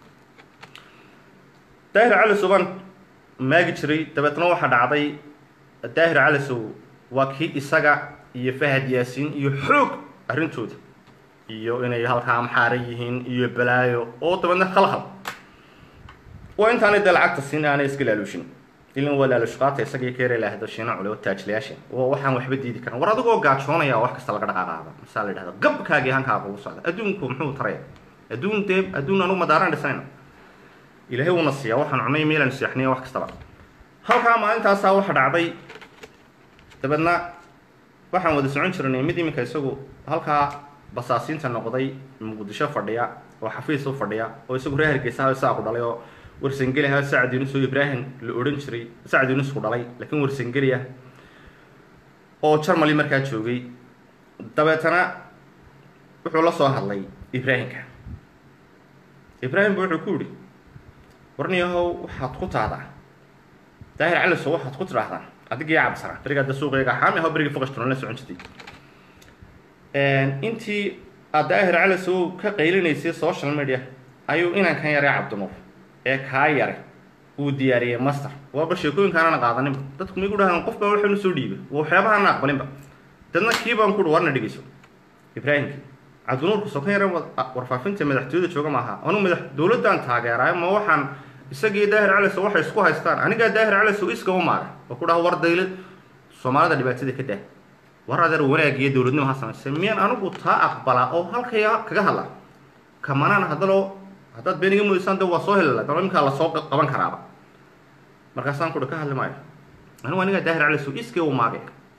daahir cali suban maagi jiray dabeetna waxaa dhacday daahir calisow waa kii isaga iyo fahad yaasiin iyo xoog arrintooda iyo inay halkaa maxaara yihiin iyo balaayo oo dabeedna khalkhal waa intaanay dee lacagta siin aanay iska laaluushin ilan waa laalushqaata isaga iyo keere laahdo shiina cule oo taajlayaasha waa waxaan waxba diidi karan war adigoo gaajoonaya wax kasta laga dhaqaaqaada masaa la yidhahda gabkaagii hankaaga ugu socda adduunku muxuu taraya adduun dee adduun anugu madaaran dhisayna ilaahay uuna siiyaa waxaan cunay meelaan seexniya wax kastaba halkaa maalintaasaa waxa dhacday dabeedna waxaan wada socon jirnay mid iminka isagu halkaa basaasiinta noqday muqdisho fadhiya oo xafiis u fadhiya oo isagu reer hargeysa isaaqu dhalay oo warsangeli aha sacad yunus oo ibraahim la odhan jiray sacad yunusku dhalay laakiin warsangeli ah oo jarmali markaa joogay dabeetana wuxuu la soo hadlay ibraahimka ibraahimba wuxuu ku yihi warniyahow waxaad ku tahdaa daahir caliso waxaad ku tidhaahdaa adigii cabdisara berigaa da suuqayga xaami aho berigii foqashtunan la socon jirtay intii aad daahir calisow ka qaylinaysay social media ayuu inankan yaray cabdinuur ee kaa yare uu diyaariyey master waaba sheekooyinkaanana qaadaninba dadku migu dhahaan qof baa waxaan usoo dhiibay waxyaabahaana aqbalinba dadna kii baan kuhi warna dhegeyso ibraahimki cabdinuurku sokan yare warfaafinta madaxtooyada jooga maaha anu madax dowladdan taageeraayo ma waxaan isagii daahir calisow waxay isku haystaan anigaa daahir calisow iska u maaga oo ku dhaha war daylad soomaalida dhibaatada ka dah war adeer wanaag iyo dowladnimo ha samaysay miyaan anigu taa aqbalaa oo halkaya kaga hadla kamanaan haddaloo haddaad been iga mudaysaan de waa soo helala dalo iminkaa lasoo qaban karaaba markaasaan kuhi ka hadli maayo anigu anigaa daahir calisow iskii u maagay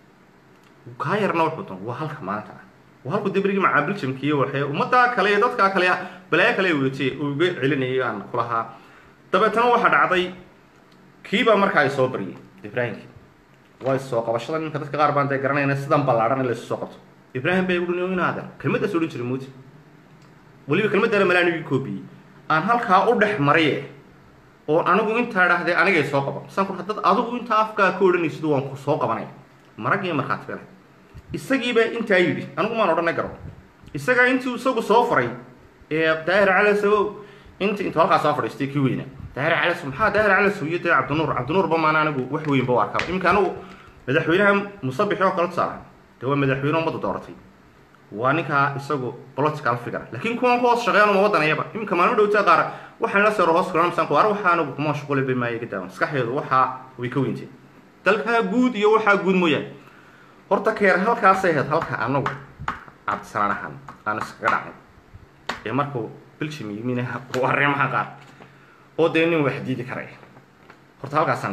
kaa yarna wuxuu doon waa halka maanta ah waa halku debrigii macaabiljamkiiy waxay ummaddaa kale iyo dadkaa kale balaayo kale wadatay uga celinayay aan kulahaa dabeetana waxaa dhacday kiibaa markaa ay soo baryay ibraahimkii waa soo qabashada ninka dadka qaar baan dee garanayna sidan ballaadhan in laysu soo qabto ibraahim bay uhi inaadan kelmaddaas odhan jiray muuti weliba kelmaddaana malaanigii koobiyey aan halkaa u dhex mariye oo anigu intaa dhahday anigay soo qaban masaan ku haddad adigu intaa afkaa ka odhanaysid waan ku soo qabanaya marag iyo markhaati belahay isagiibaa intaa yidhi anigu maan odhanay garo isagaa intii isagu soo faray ee daahir calasow int intuu halkaa soo fadhiistay kii weynaa daahir calasow maxaa daahir calasow iyo dee cabdinuur cabdinuurba maana anigu wax weynba u arkaa iminka anigu madaxweynaha musabixi oo kale tusaalaha dee waa madaxweyne ummadda dooratay waa ninkaa isagu political figure laakiin kuwan ku hoos shaqeeyaan uma wadanayaba iminka maalmo dhowtaa qaar waxaan la seero hoos kulan misaan ku ar waxaa anigu kuma shuquli bay maayo gadaawa maskaxdeedu waxaa way ka weynteen dalkaa guud iyo waxaa guud mooyaane horta keer halkaasay ahayd halka anagu cabdisalaan ahaan aan iskaga dhacnay ee markuu biljim yimina uu arrimaha qaar oo dee nin wax diidi karaya horta halkaasaan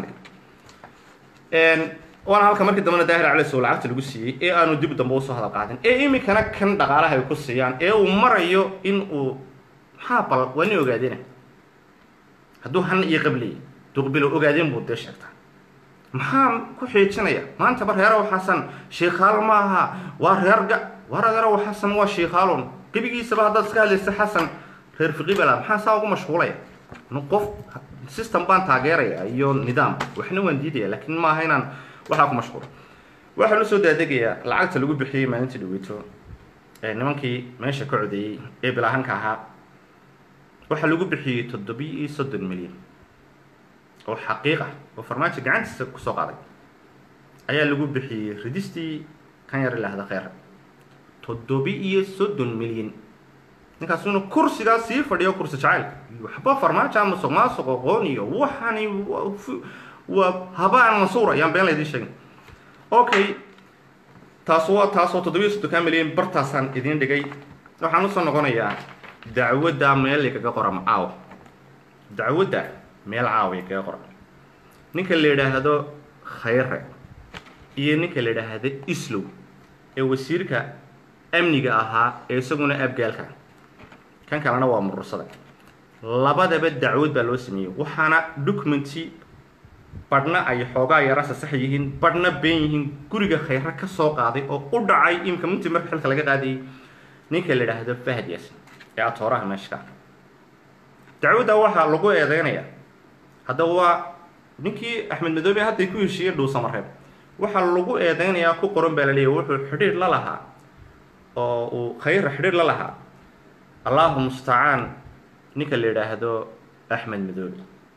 dhigay waana halka markii dambena daahir calisow lacagta lagu siiyey ee aanu dib dambe usoo hadal qaadin ee iminkana kan dhaqaalaha ay ku siiyaan ee uu marayo in uu maxaa bal waa nin ogaadena hadduu han iyo qabliyay duqbilo ogaadeen buu dee sheegtaa maxaa ku xiijinaya maantaba reeraw xasan shiikhaal ma aha waa reer ga war adeeraw xasan waa shiikhaalun gebigiisaba haddaad iska hadlaysa xasan reer fiqibala maxaa saa ugu mashquulaya qof system baan taageeraya iyo nidaam waxna waan diidaya laakiin maaha inaan waxaa ku mashquulo waxaa la soo daadegayaa lacagta lagu bixiyey maalintii dhaweyto ee nimankii meesha ka codeeyey ee bilaahanka ahaa waxaa lagu bixiyey toddobiyo iyo soddon milyan oo xaqiiq ah oo farmaajo gacantiisa kusoo qaaday ayaa lagu bixiyey ridistii kan yar ilaahda kheyr toddobi iyo soddon milyan ninkaas inuu kursigaa sii fadhiyo kursi jacayl waxba farmaajo ama musuq maasuq aqoon iyo waxani waa habaan mansuur ayaan been laydin sheegin okay taas waa taas oo toddobiyo soddonkaa milyan bartaasaan idiin dhigay waxaan usoo noqonayaa dacwadda meel kaga qora macaaw dacwadda meel caawiya kaga qora ninka la yidhaahdo khayre iyo ninka la yidhaahdo islow ee wasiirka amniga ahaa ee isaguna abgaalka kan kalena waa murursada labadaba dacwad baa loo sameeyey waxaana documenti badhna ay xoogaa yara sasax yihiin badhna been yihiin guriga khayre ka soo qaaday oo u dhacay imika mintii marka xilka laga qaadayay ninka la yidhaahdo fahad yaasin ee atooraha meeshka dacwadda waxaa lagu eedeynayaa haddaba waa ninkii axmed madoobe hadday ku heshiiyey dhuusamareeb waxaa lagu eedeynayaa ku qoran baa la leeyahy wuxuu xidhiir la lahaa oo uu khayra xidhiir la lahaa allahu mustacaan ninka la yidhaahdo axmed madoobe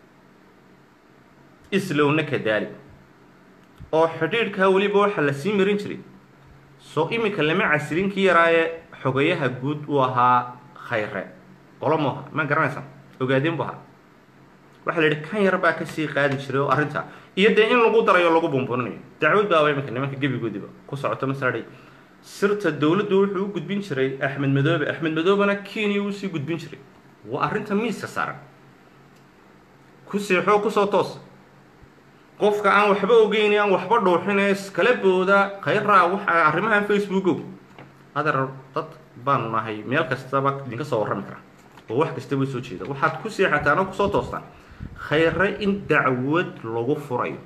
islowna kadaali oo xidhiidhkaa weliba waxaa la sii marin jiray soo iminka lama casirin kii yaraaye xogayaha guud uu ahaa khayre qolo mu aha ma garanaysaa ogaadeen bu ahaa waxaa la yidhi kan yar baa kasii qaadi jiray oo arrinta iyo dee in lagu darayo lagu buunbuuninayo dacwad baaba iminka nimanka gebigoodiba ku socoto masaladhay sirta dowladdu wuxuu u gudbin jiray axmed madoobe axmed madoobena kenya uu sii gudbin jiray waa arrinta miiska saaran ku seexoo kusoo toos qofka aan waxba ogeyn aan waxba dhuuxine iskala booda khayraa waxa arrimahan facebookow adeer dad baanu nahay meel kastaba idinka soo warrami kara oo wax kastaba soo jeeda waxaad ku seexataan oo kusoo toostaan khayre in dacwad lagu furayo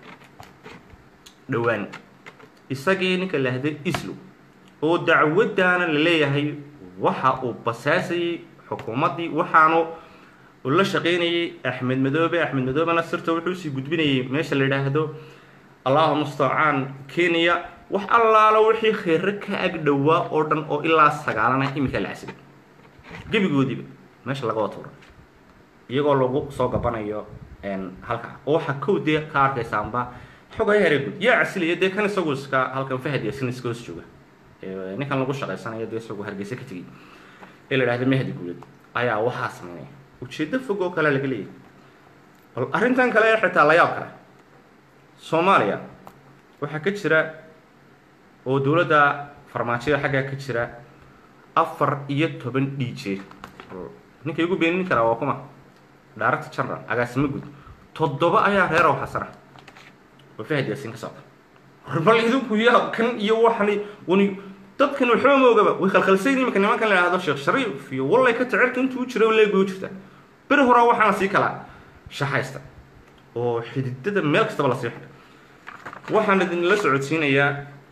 dhowaan isagii ninka lahda islow oo dacwaddaana la leeyahay waxa uu basaasayay xukuumaddii waxaanu la shaqaynayay axmed madoobe axmed madoobena sirta wuxuu sii gudbinayay meesha la yidhaahdo allahu mustacaan kenya wax allaalo wixii khayre ka ag dhowaa oo dhan oo ilaa sagaalana iminka la casibay gebigoodiiba meesha laga watuura iyagoo lagu soo gabanayo halkaa oo waxaa kow dee ka arkaysaanba xogaya hareegud yaa casilaya dee kan isagu iska halkan fahad yasin iska hoos jooga ninkan lagu shaqaysanayo dee isagu hargeysa ka tegay ee la yidhahda mahdi guuled ayaa waxaa sameynaya ujeeddo fog oo kale laga leeyahay bal arrintan kale ee xitaa la yaab kale soomaaliya waxaa ka jira oo dowladda farmaajada xaggaa ka jira afar iyo toban d j ninka igu beenin karaa waa kuma director general agaasimo guud toddoba ayaa reerow xasana oo fahad yaasin ka socda bal idinku yaa kan iyo waxani wani dadkan waxba ma ogaba way khalkhalsayn iminka nimankan la yidhahdo sheekh shariif iyo wallay ka jecelka intuu jira leeg u jirta beri horaa waxaana sii kala shaxaysta oo xididada meel kastaba lasii xidhay waxaan idinla socodsiinayaa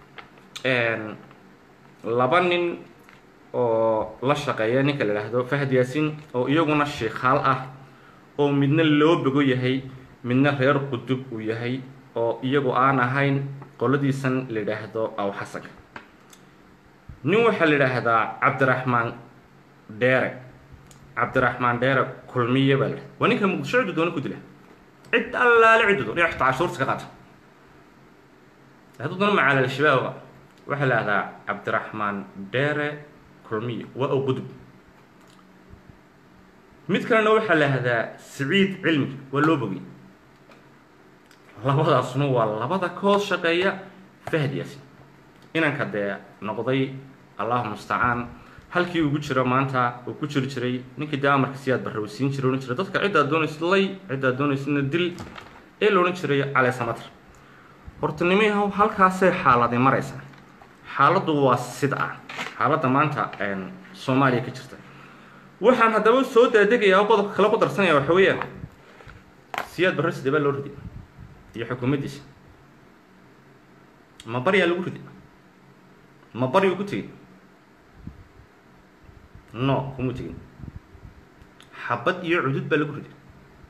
laba nin oo la shaqeeya ninka la yidhaahdo fahad yaasin oo iyaguna sheikhaal ah oo midna loo bogo yahay midna reer qudub uu yahay oo iyagu aan ahayn qoladiisan la yidhaahdo aw xasanka nin waxaa la yidhaahdaa cabdiraxmaan dheere cabdiraxmaan dheere kulmiye baa la yidhahda waa ninka muqdisho ciddu doona ku dila cid allaale ciddu doon xitaa cashuurta ka qaata hadduu doona macaalal shabaaba waxaa la yidhahdaa cabdiraxmaan dheere kulmiye waa oo qudub mid kalena waxaa la yidhahdaa siciid cilmi waa loo bogay labadaasuna waa labada kood shaqeeya fahad yaasin inanka dee noqday allahu mustacaan halkii ugu jiro maanta uu ku jiri jiray ninkii dee amarka siyaad barra uu siin jiray odhan jiray dadka ciddaad doonaysid lay ciddaad doonaysidna dil ee la odhan jiray cali samatar horta nimiyahow halkaasay xaaladay maraysaa xaaladdu waa sid ah xaaladda maanta soomaaliya ka jirta waxaan haddaba soo daadegayaa oo qodobka kale ku darsanaya waxa weeyaan siyaad barre sidee baa loo riday iyo xukuumaddiisa ma baryaa lagu riday ma baryuu ku tegey no kuma tegin xabad iyo cudud baa lagu riday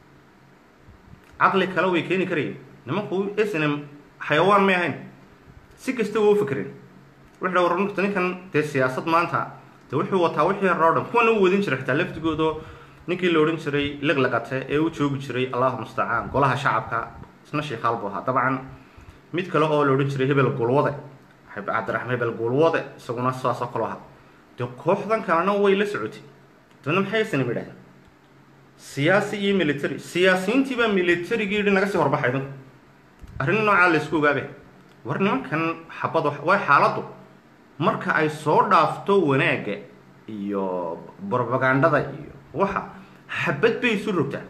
caqli kale way keeni karayeen nimanku snm xayawaan may ahayn si kasta waa u fakereen wuxuu dha warnta ninkan dee siyaasad maanta dee wuxuu wataa wixii hore o dhan kuwana u wadin jiray xitaa laftigoodo ninkii la odhan jiray liqlaqate ee u joogi jiray allahu mustacaan golaha shacabka isna sheikhaal buu ahaa dabcan mid kale oo la odhan jiray hebel gulwade cabdiraxmaan hebel gulwade isaguna saasoo kaloo ahaa dee kooxdan kalena way la socotay dabadna maxay snm yidhahdeen siyaasi iyo military siyaasiyiintii baa militarigii yidhi naga sii horbaxay dinku arrin noocaa la isku ogaabe war nimankan xabad waa xaaladdu marka ay soo dhaafto wanaagga iyo brobagandada iyo waxa xabad bay isu rogtaa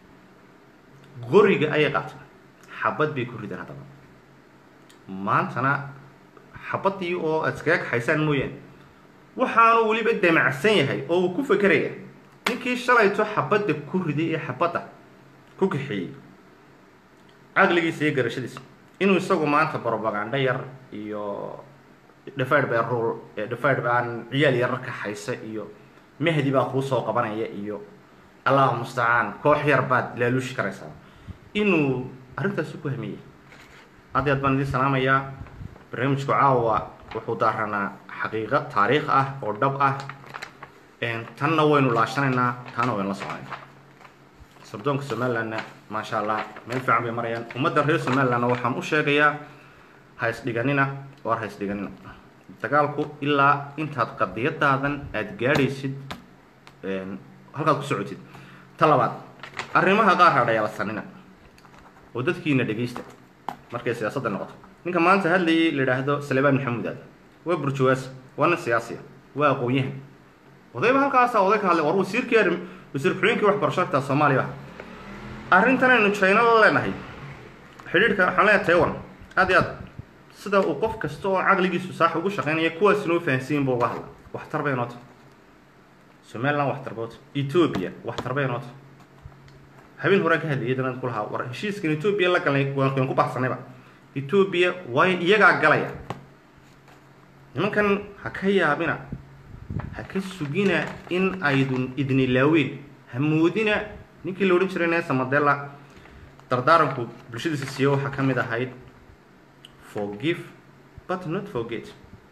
qoriga ayay qaateen xabad bay ku rideen haddaba maantana xabadii oo aad iskaga kaxaysaan mooyaane waxaanu weliba damacsan yahay oo uu ku fekeraya ninkii shalayto xabadda ku riday ee xabadda ku kaxeeyey caqligiisa iyo garashadiisa inuu isagu maanta brobagando yar iyo dhafadh baa rul dhafadh baan ciyaal yarar kaxaysa iyo mahdi baa kuu soo qabanaya iyo allahu mustacaan koox yar baad laaluushi karaysaa inuu arrintaasi ku hamiyey aad i aad baan idiin salaamayaa barnaamijku caawa wuxuu daaranaa xaqiiqo taariikh ah oo dhab ah tanna waynu laashanaynaa taana waynu la soconayna sardoonka somalilandna maasha allah meel fiican bay marayaan ummadda reer somalilandna waxaan u sheegayaa ha isdhiganina war ha isdhiganina dagaalku ilaa intaad qadiyadaadan aada gaadhaysid halkaad ku socotid ta labaad arrimaha qaar hadhayalasanina oo dadkiina dhegaysta markay siyaasadda noqoto ninka maanta hadlayay la idhaahdo salebaan maxamuud aad waa burjawaas waa nin siyaasiya waa aqoon-yahan odayba halkaasa oday ka hadlay war wasiirkii arrim wasiir ku-xigeenkii waxbarasho xitaa soomaaliya ah arrintan aynu china la leenahay xidhiidhka waxaan leeyahay taiwan aad iyo aad sida uu qof kasta oo caqligiisu saax ugu shaqaynaya kuwaas inoo fahansiyin buu uga hadla waxtar bay noota somaliland waxtar boota ethoobia waxtar bay noota habeen horaan ka hadlayay danad ku lahaa war heshiiskan ethoobia la galnay waan ku baxsanayba ethoobia waayo iyagaa galaya nimankan ha ka yaabina ha ka sugina in aydun idnilaaween ha moodina ninkii la odhan jiray nesa mandela dardaaranku bulshadiisa siiyo waxaa ka mid ahayd forgive but not forget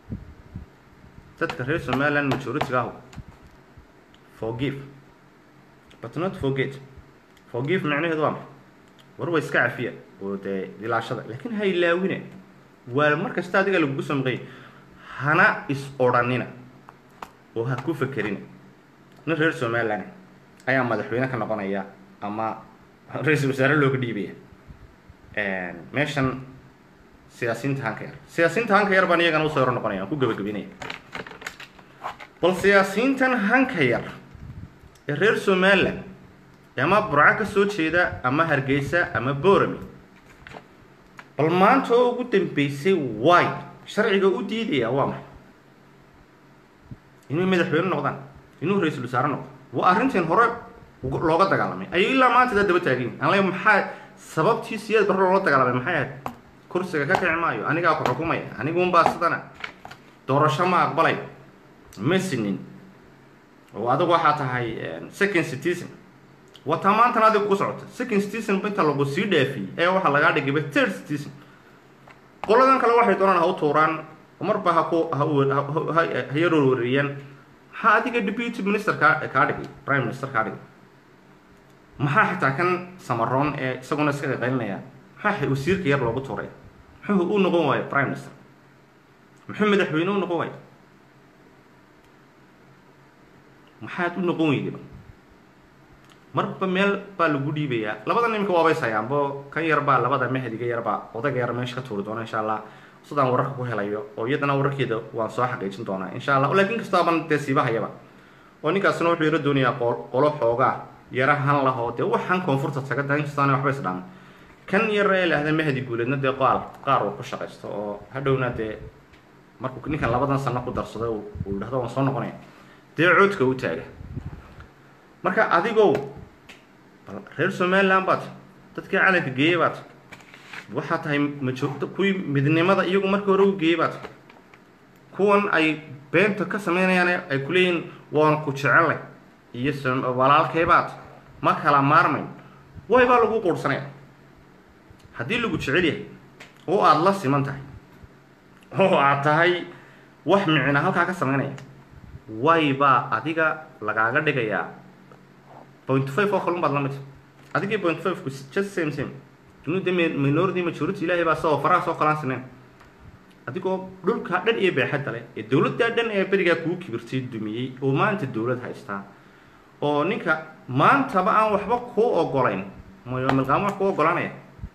dadka reer somaliland majority-ga ahu forgive but not forget forgive macnaheedu waa maxay war waa iska cafiya oo dee dilaashada laakiin ha ilaawina waa mar kasta adiga lagugu samqay hana is odhanina oo ha ku fekerina nin reer somaliland ayaa madaxweyne ka noqonaya ama ra-iisul wasaare looga dhiibaya meeshan siyaasiyiinta hanka yar siyaasiyiinta hanka yar baan iyagana usoo hor noqonaya aan ku gebagabinaya bal siyaasiyiintan hanka yar ee reer somaliland ama burco ka soo jeeda ama hargeysa ama borami bal maanta oo ugu dambeysay way sharciga u diidaya waa maxay inay madaxweyne noqdaan inuu ra-iisul wasaare noqdo waa arrintan hore looga dagaalamay ayay ilaa maanta daa daba taagin aan le maxaa sababtii siyaad barre loola dagaalamay maxay ahayd kursiga ka kici maayo anigaa ku xukumaya aniguunbaa sidana doorasho ma aqbalay ma sinin oo adigu waxaa tahay second citizen wataa maantana adiga ku socota second citizen inta lagu sii dhaafiyey ee waxaa lagaa dhigayba third citizen qoladan kale waxay doonaan ha u tuuraan marba ha ku ha yarorwariyaan maxaa adiga deputy minister kaa kaa dhigay prime minister kaa dhigay maxaa xitaa kan samaroon ee isaguna iska qaqaylinaya maxaa wasiirka yar loogu tuuray muxuu u noqon waayo prime minister muxuu madaxweyne u noqon waayo maxaad u noqon weydaba marba meel baa lagu dhiibayaa labadan imika waabays hayaanbo kan yar baa labada mahdiga yarbaa odayga yar meesha ka tuuri doona insha allah sidaan wararka ku helayo oo iyadana wararkeeda waan soo xaqiijin doonaa insha allah laakiin kastaaban dee siibahayaba oo ninkaasna wuxuu yaro doonayaa qolo xoogaa yara han lahoo dee waxaan koonfurta taga da inkastaana waxba isdhaan kan yar ee laahda mahdi guuleedna dee qaal qaar uu ku shaqaysto oo hadhowna dee markuu ninkan labadan sano ku darsado uu yidhahdo waan soo noqonaya dee coodka u taaga marka adigow reer somaliland baad dadkii calanka geeyey baad waxaa tahay majoogto kuwii midnimada iyagu markii hore u geeyey baa tahay kuwan ay beenta ka sameynayaan ay ku leeyihin waan ku jecelay iyo walaalkay baad ma kala maarmayn way baa lagu quurhsanaya haddii lagu jecel yahay oo aada la siman tahay oo aad tahay wax micina halkaa ka sameynaya way baa adiga lagaaga dhigayaa point five oo kalun baad la midta adigii point five ku just same same dunida minority majority ilaahay baa sao faraha soo kalaan sineen adigoo dhulkaa dhan iyo beexadda leh ee dowladdaa dhan ee berigaa kugu kibirtay dumiyey oo maanta dowlad haystaa oo ninka maantaba aan waxba kuu ogolayn mayo milqaamo wax kuu ogolanaya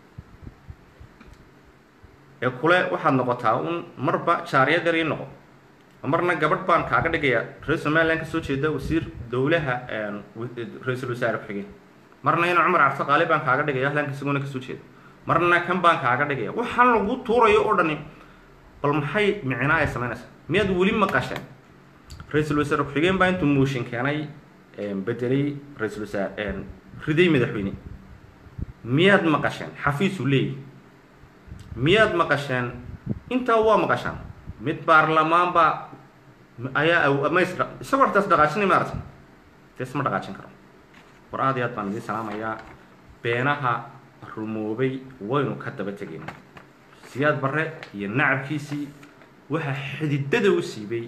ee kule waxaad noqotaa un marba jaariyad yar ii noqo marna gabadh baan kaaga dhigayaa reer somalilan kasoo jeeda wasiir dowlaha ra-iisul wasaare ku-xigeen marna ina cumar cabdi qaali baan kaaga dhigaya ahlanka isaguna kasoo jeeda marna kan baan kaaga dhigaya waxaan lagu tuurayo oo dhani bal maxay micnaa ay samaynaysaa miyaad weli maqasheen ra-iisul wasaare ku-xigeen baa intuu mooshin keenay bedelay ra-iisul wasaare riday madaxweyne miyaad maqasheen xafiisu leeyahy miyaad maqasheen intaa waa maqashaan mid baarlamaan baa ayaa mays isagoo xataas dhaqaajinay maarata des ma dhaqaajin karo war aad iyo aad baan idiin salaamayaa beenaha rumoobay waynu ka daba tegayna siyaad barre iyo nacabkiisii waxaa xididada u siibay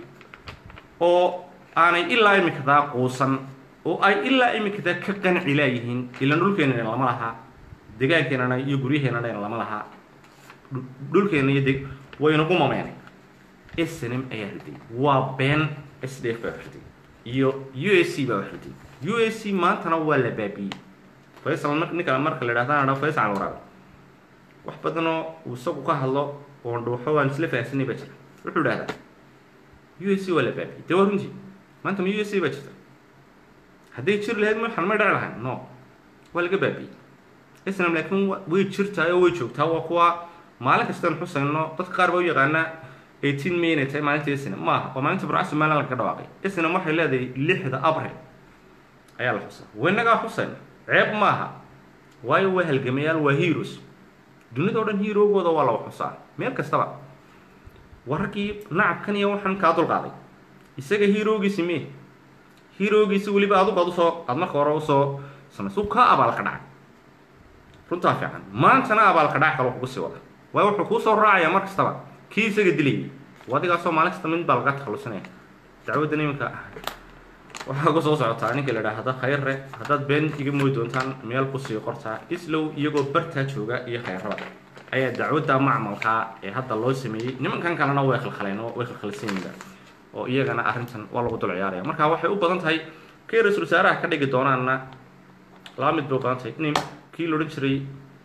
oo aanay ilaa imikadaa quusan oo ay ilaa imikadaa ka qanci laayihiin ilaan dhulkeenana lama lahaa deegaankeenana iyo guryaheenana lama lahaa dhulkeena iyo deg waynagu mameenay snm ayaa riday waa been s d f baa riday iyo u s c baa riday u s c maantana waa la baabiyey faysal ninka marka la idhahda faysal waraabe wax badanoo uu isagu ka hadlo oo dhuuxo waan isla fahansanay baa jira wuxuu idhahdaa u s c waa la baabiyey dee waa runtii maanta ma u s c baa jirta hadday jir lahayd maxan may dhaci lahayn no waa laga baabiyey snm laakiin way jirtaa oo way joogtaa waa kuwa maalin kastaan xusayno dadka qaar baa u yaqaanaa eighteen may inay tahay maalinta snm maaha waa maalinta burca somalilan lagaga dhawaaqay snm waxay leedahay lixda abril ayaa la xusaa waynagaa xusayna ceeb maaha waayo waa halgamayaal waa heroes dunida o dhan heroogooda waa laga xusaa meel kastaba wararkii nacabkan iyo waxaan kaa dulqaaday isaga heroogiisi me heroogiisi weliba adugu ad usoo aad marka hore usoo samaysa u kaa abaalka dhacay runtaa fiican maantana abaalka dhac kale kugu sii wada waayo wuxuu kuu soo raacaya mar kastaba kii isaga dilayay adigaasoo maalin kasta mid baa laga takhalusinaya dacwaddan iminka waxaa ku soo socotaa ninka la idhaahda khayre haddaad been iga mooy doontaan meel kusii qortaa islow iyagoo bartaa jooga iyo khayrada ayaa dacwadda macmalkaa ee hadda loo sameeyey nimankan kalena way khalkhaleen oo way khalkhalsanyiga oo iyagana arrintan waa lagu dul ciyaaraya marka waxay u badan tahay kay ra-isul wasaaraha ka dhigi doonaanna laba mid bay u badan tahay in kii la odhan jiray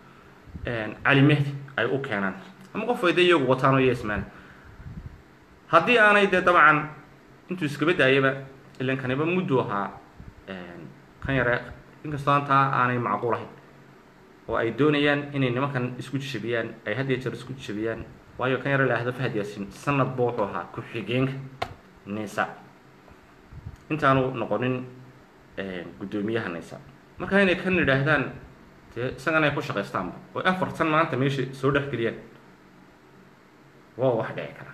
cali mehdi ay u keenaan ama qof ay dee iyagu wataan oo yesman haddii aanay dee dabcan intuu iskaba daayaba ilan kaniba muddu ahaa kan yare inkastoo antaa aanay macquul ahayn oo ay doonayaan inay nimankan isku jijabiyaan ay had iyo jeer isku jijabiyaan waayo kan yare laahdo fahad yaasin sanadba wuxuu ahaa ku-xigeenka nisa intaanu noqonin guddoomiyaha nisa marka inay kan idhaahdaan dee isagana ay ku shaqaystaanba oo afartan maanta meesha soo dhex geliyaan waa wax dhici kara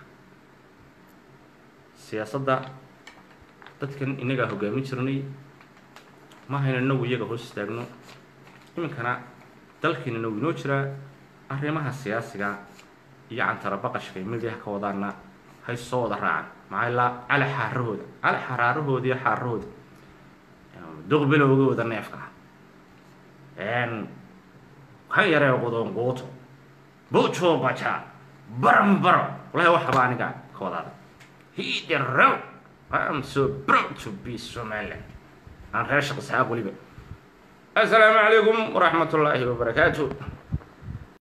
siyaasadda dadkan inagaa hogaamin jirnay ma hayno inagu iyaga hoos istaagno iminkana dalkiina nagu inoo jiraa arrimaha siyaasiga iyo cantara baqashka imidiha ka wadaana hay soo wada raacaan maxaa ilaa cali xaarahooda cali xaraarahooda iyo xaarahooda duqbilowgooda neefka ah kan yaree qudonquuto bujo baja barambaro walahi waxaba aniga ka wadaada hiderow I'm so proud to be Somaliland aan reer shaqo saxaaq weliba assalaamu calaykum waraxmat ullaahi wabarakaatu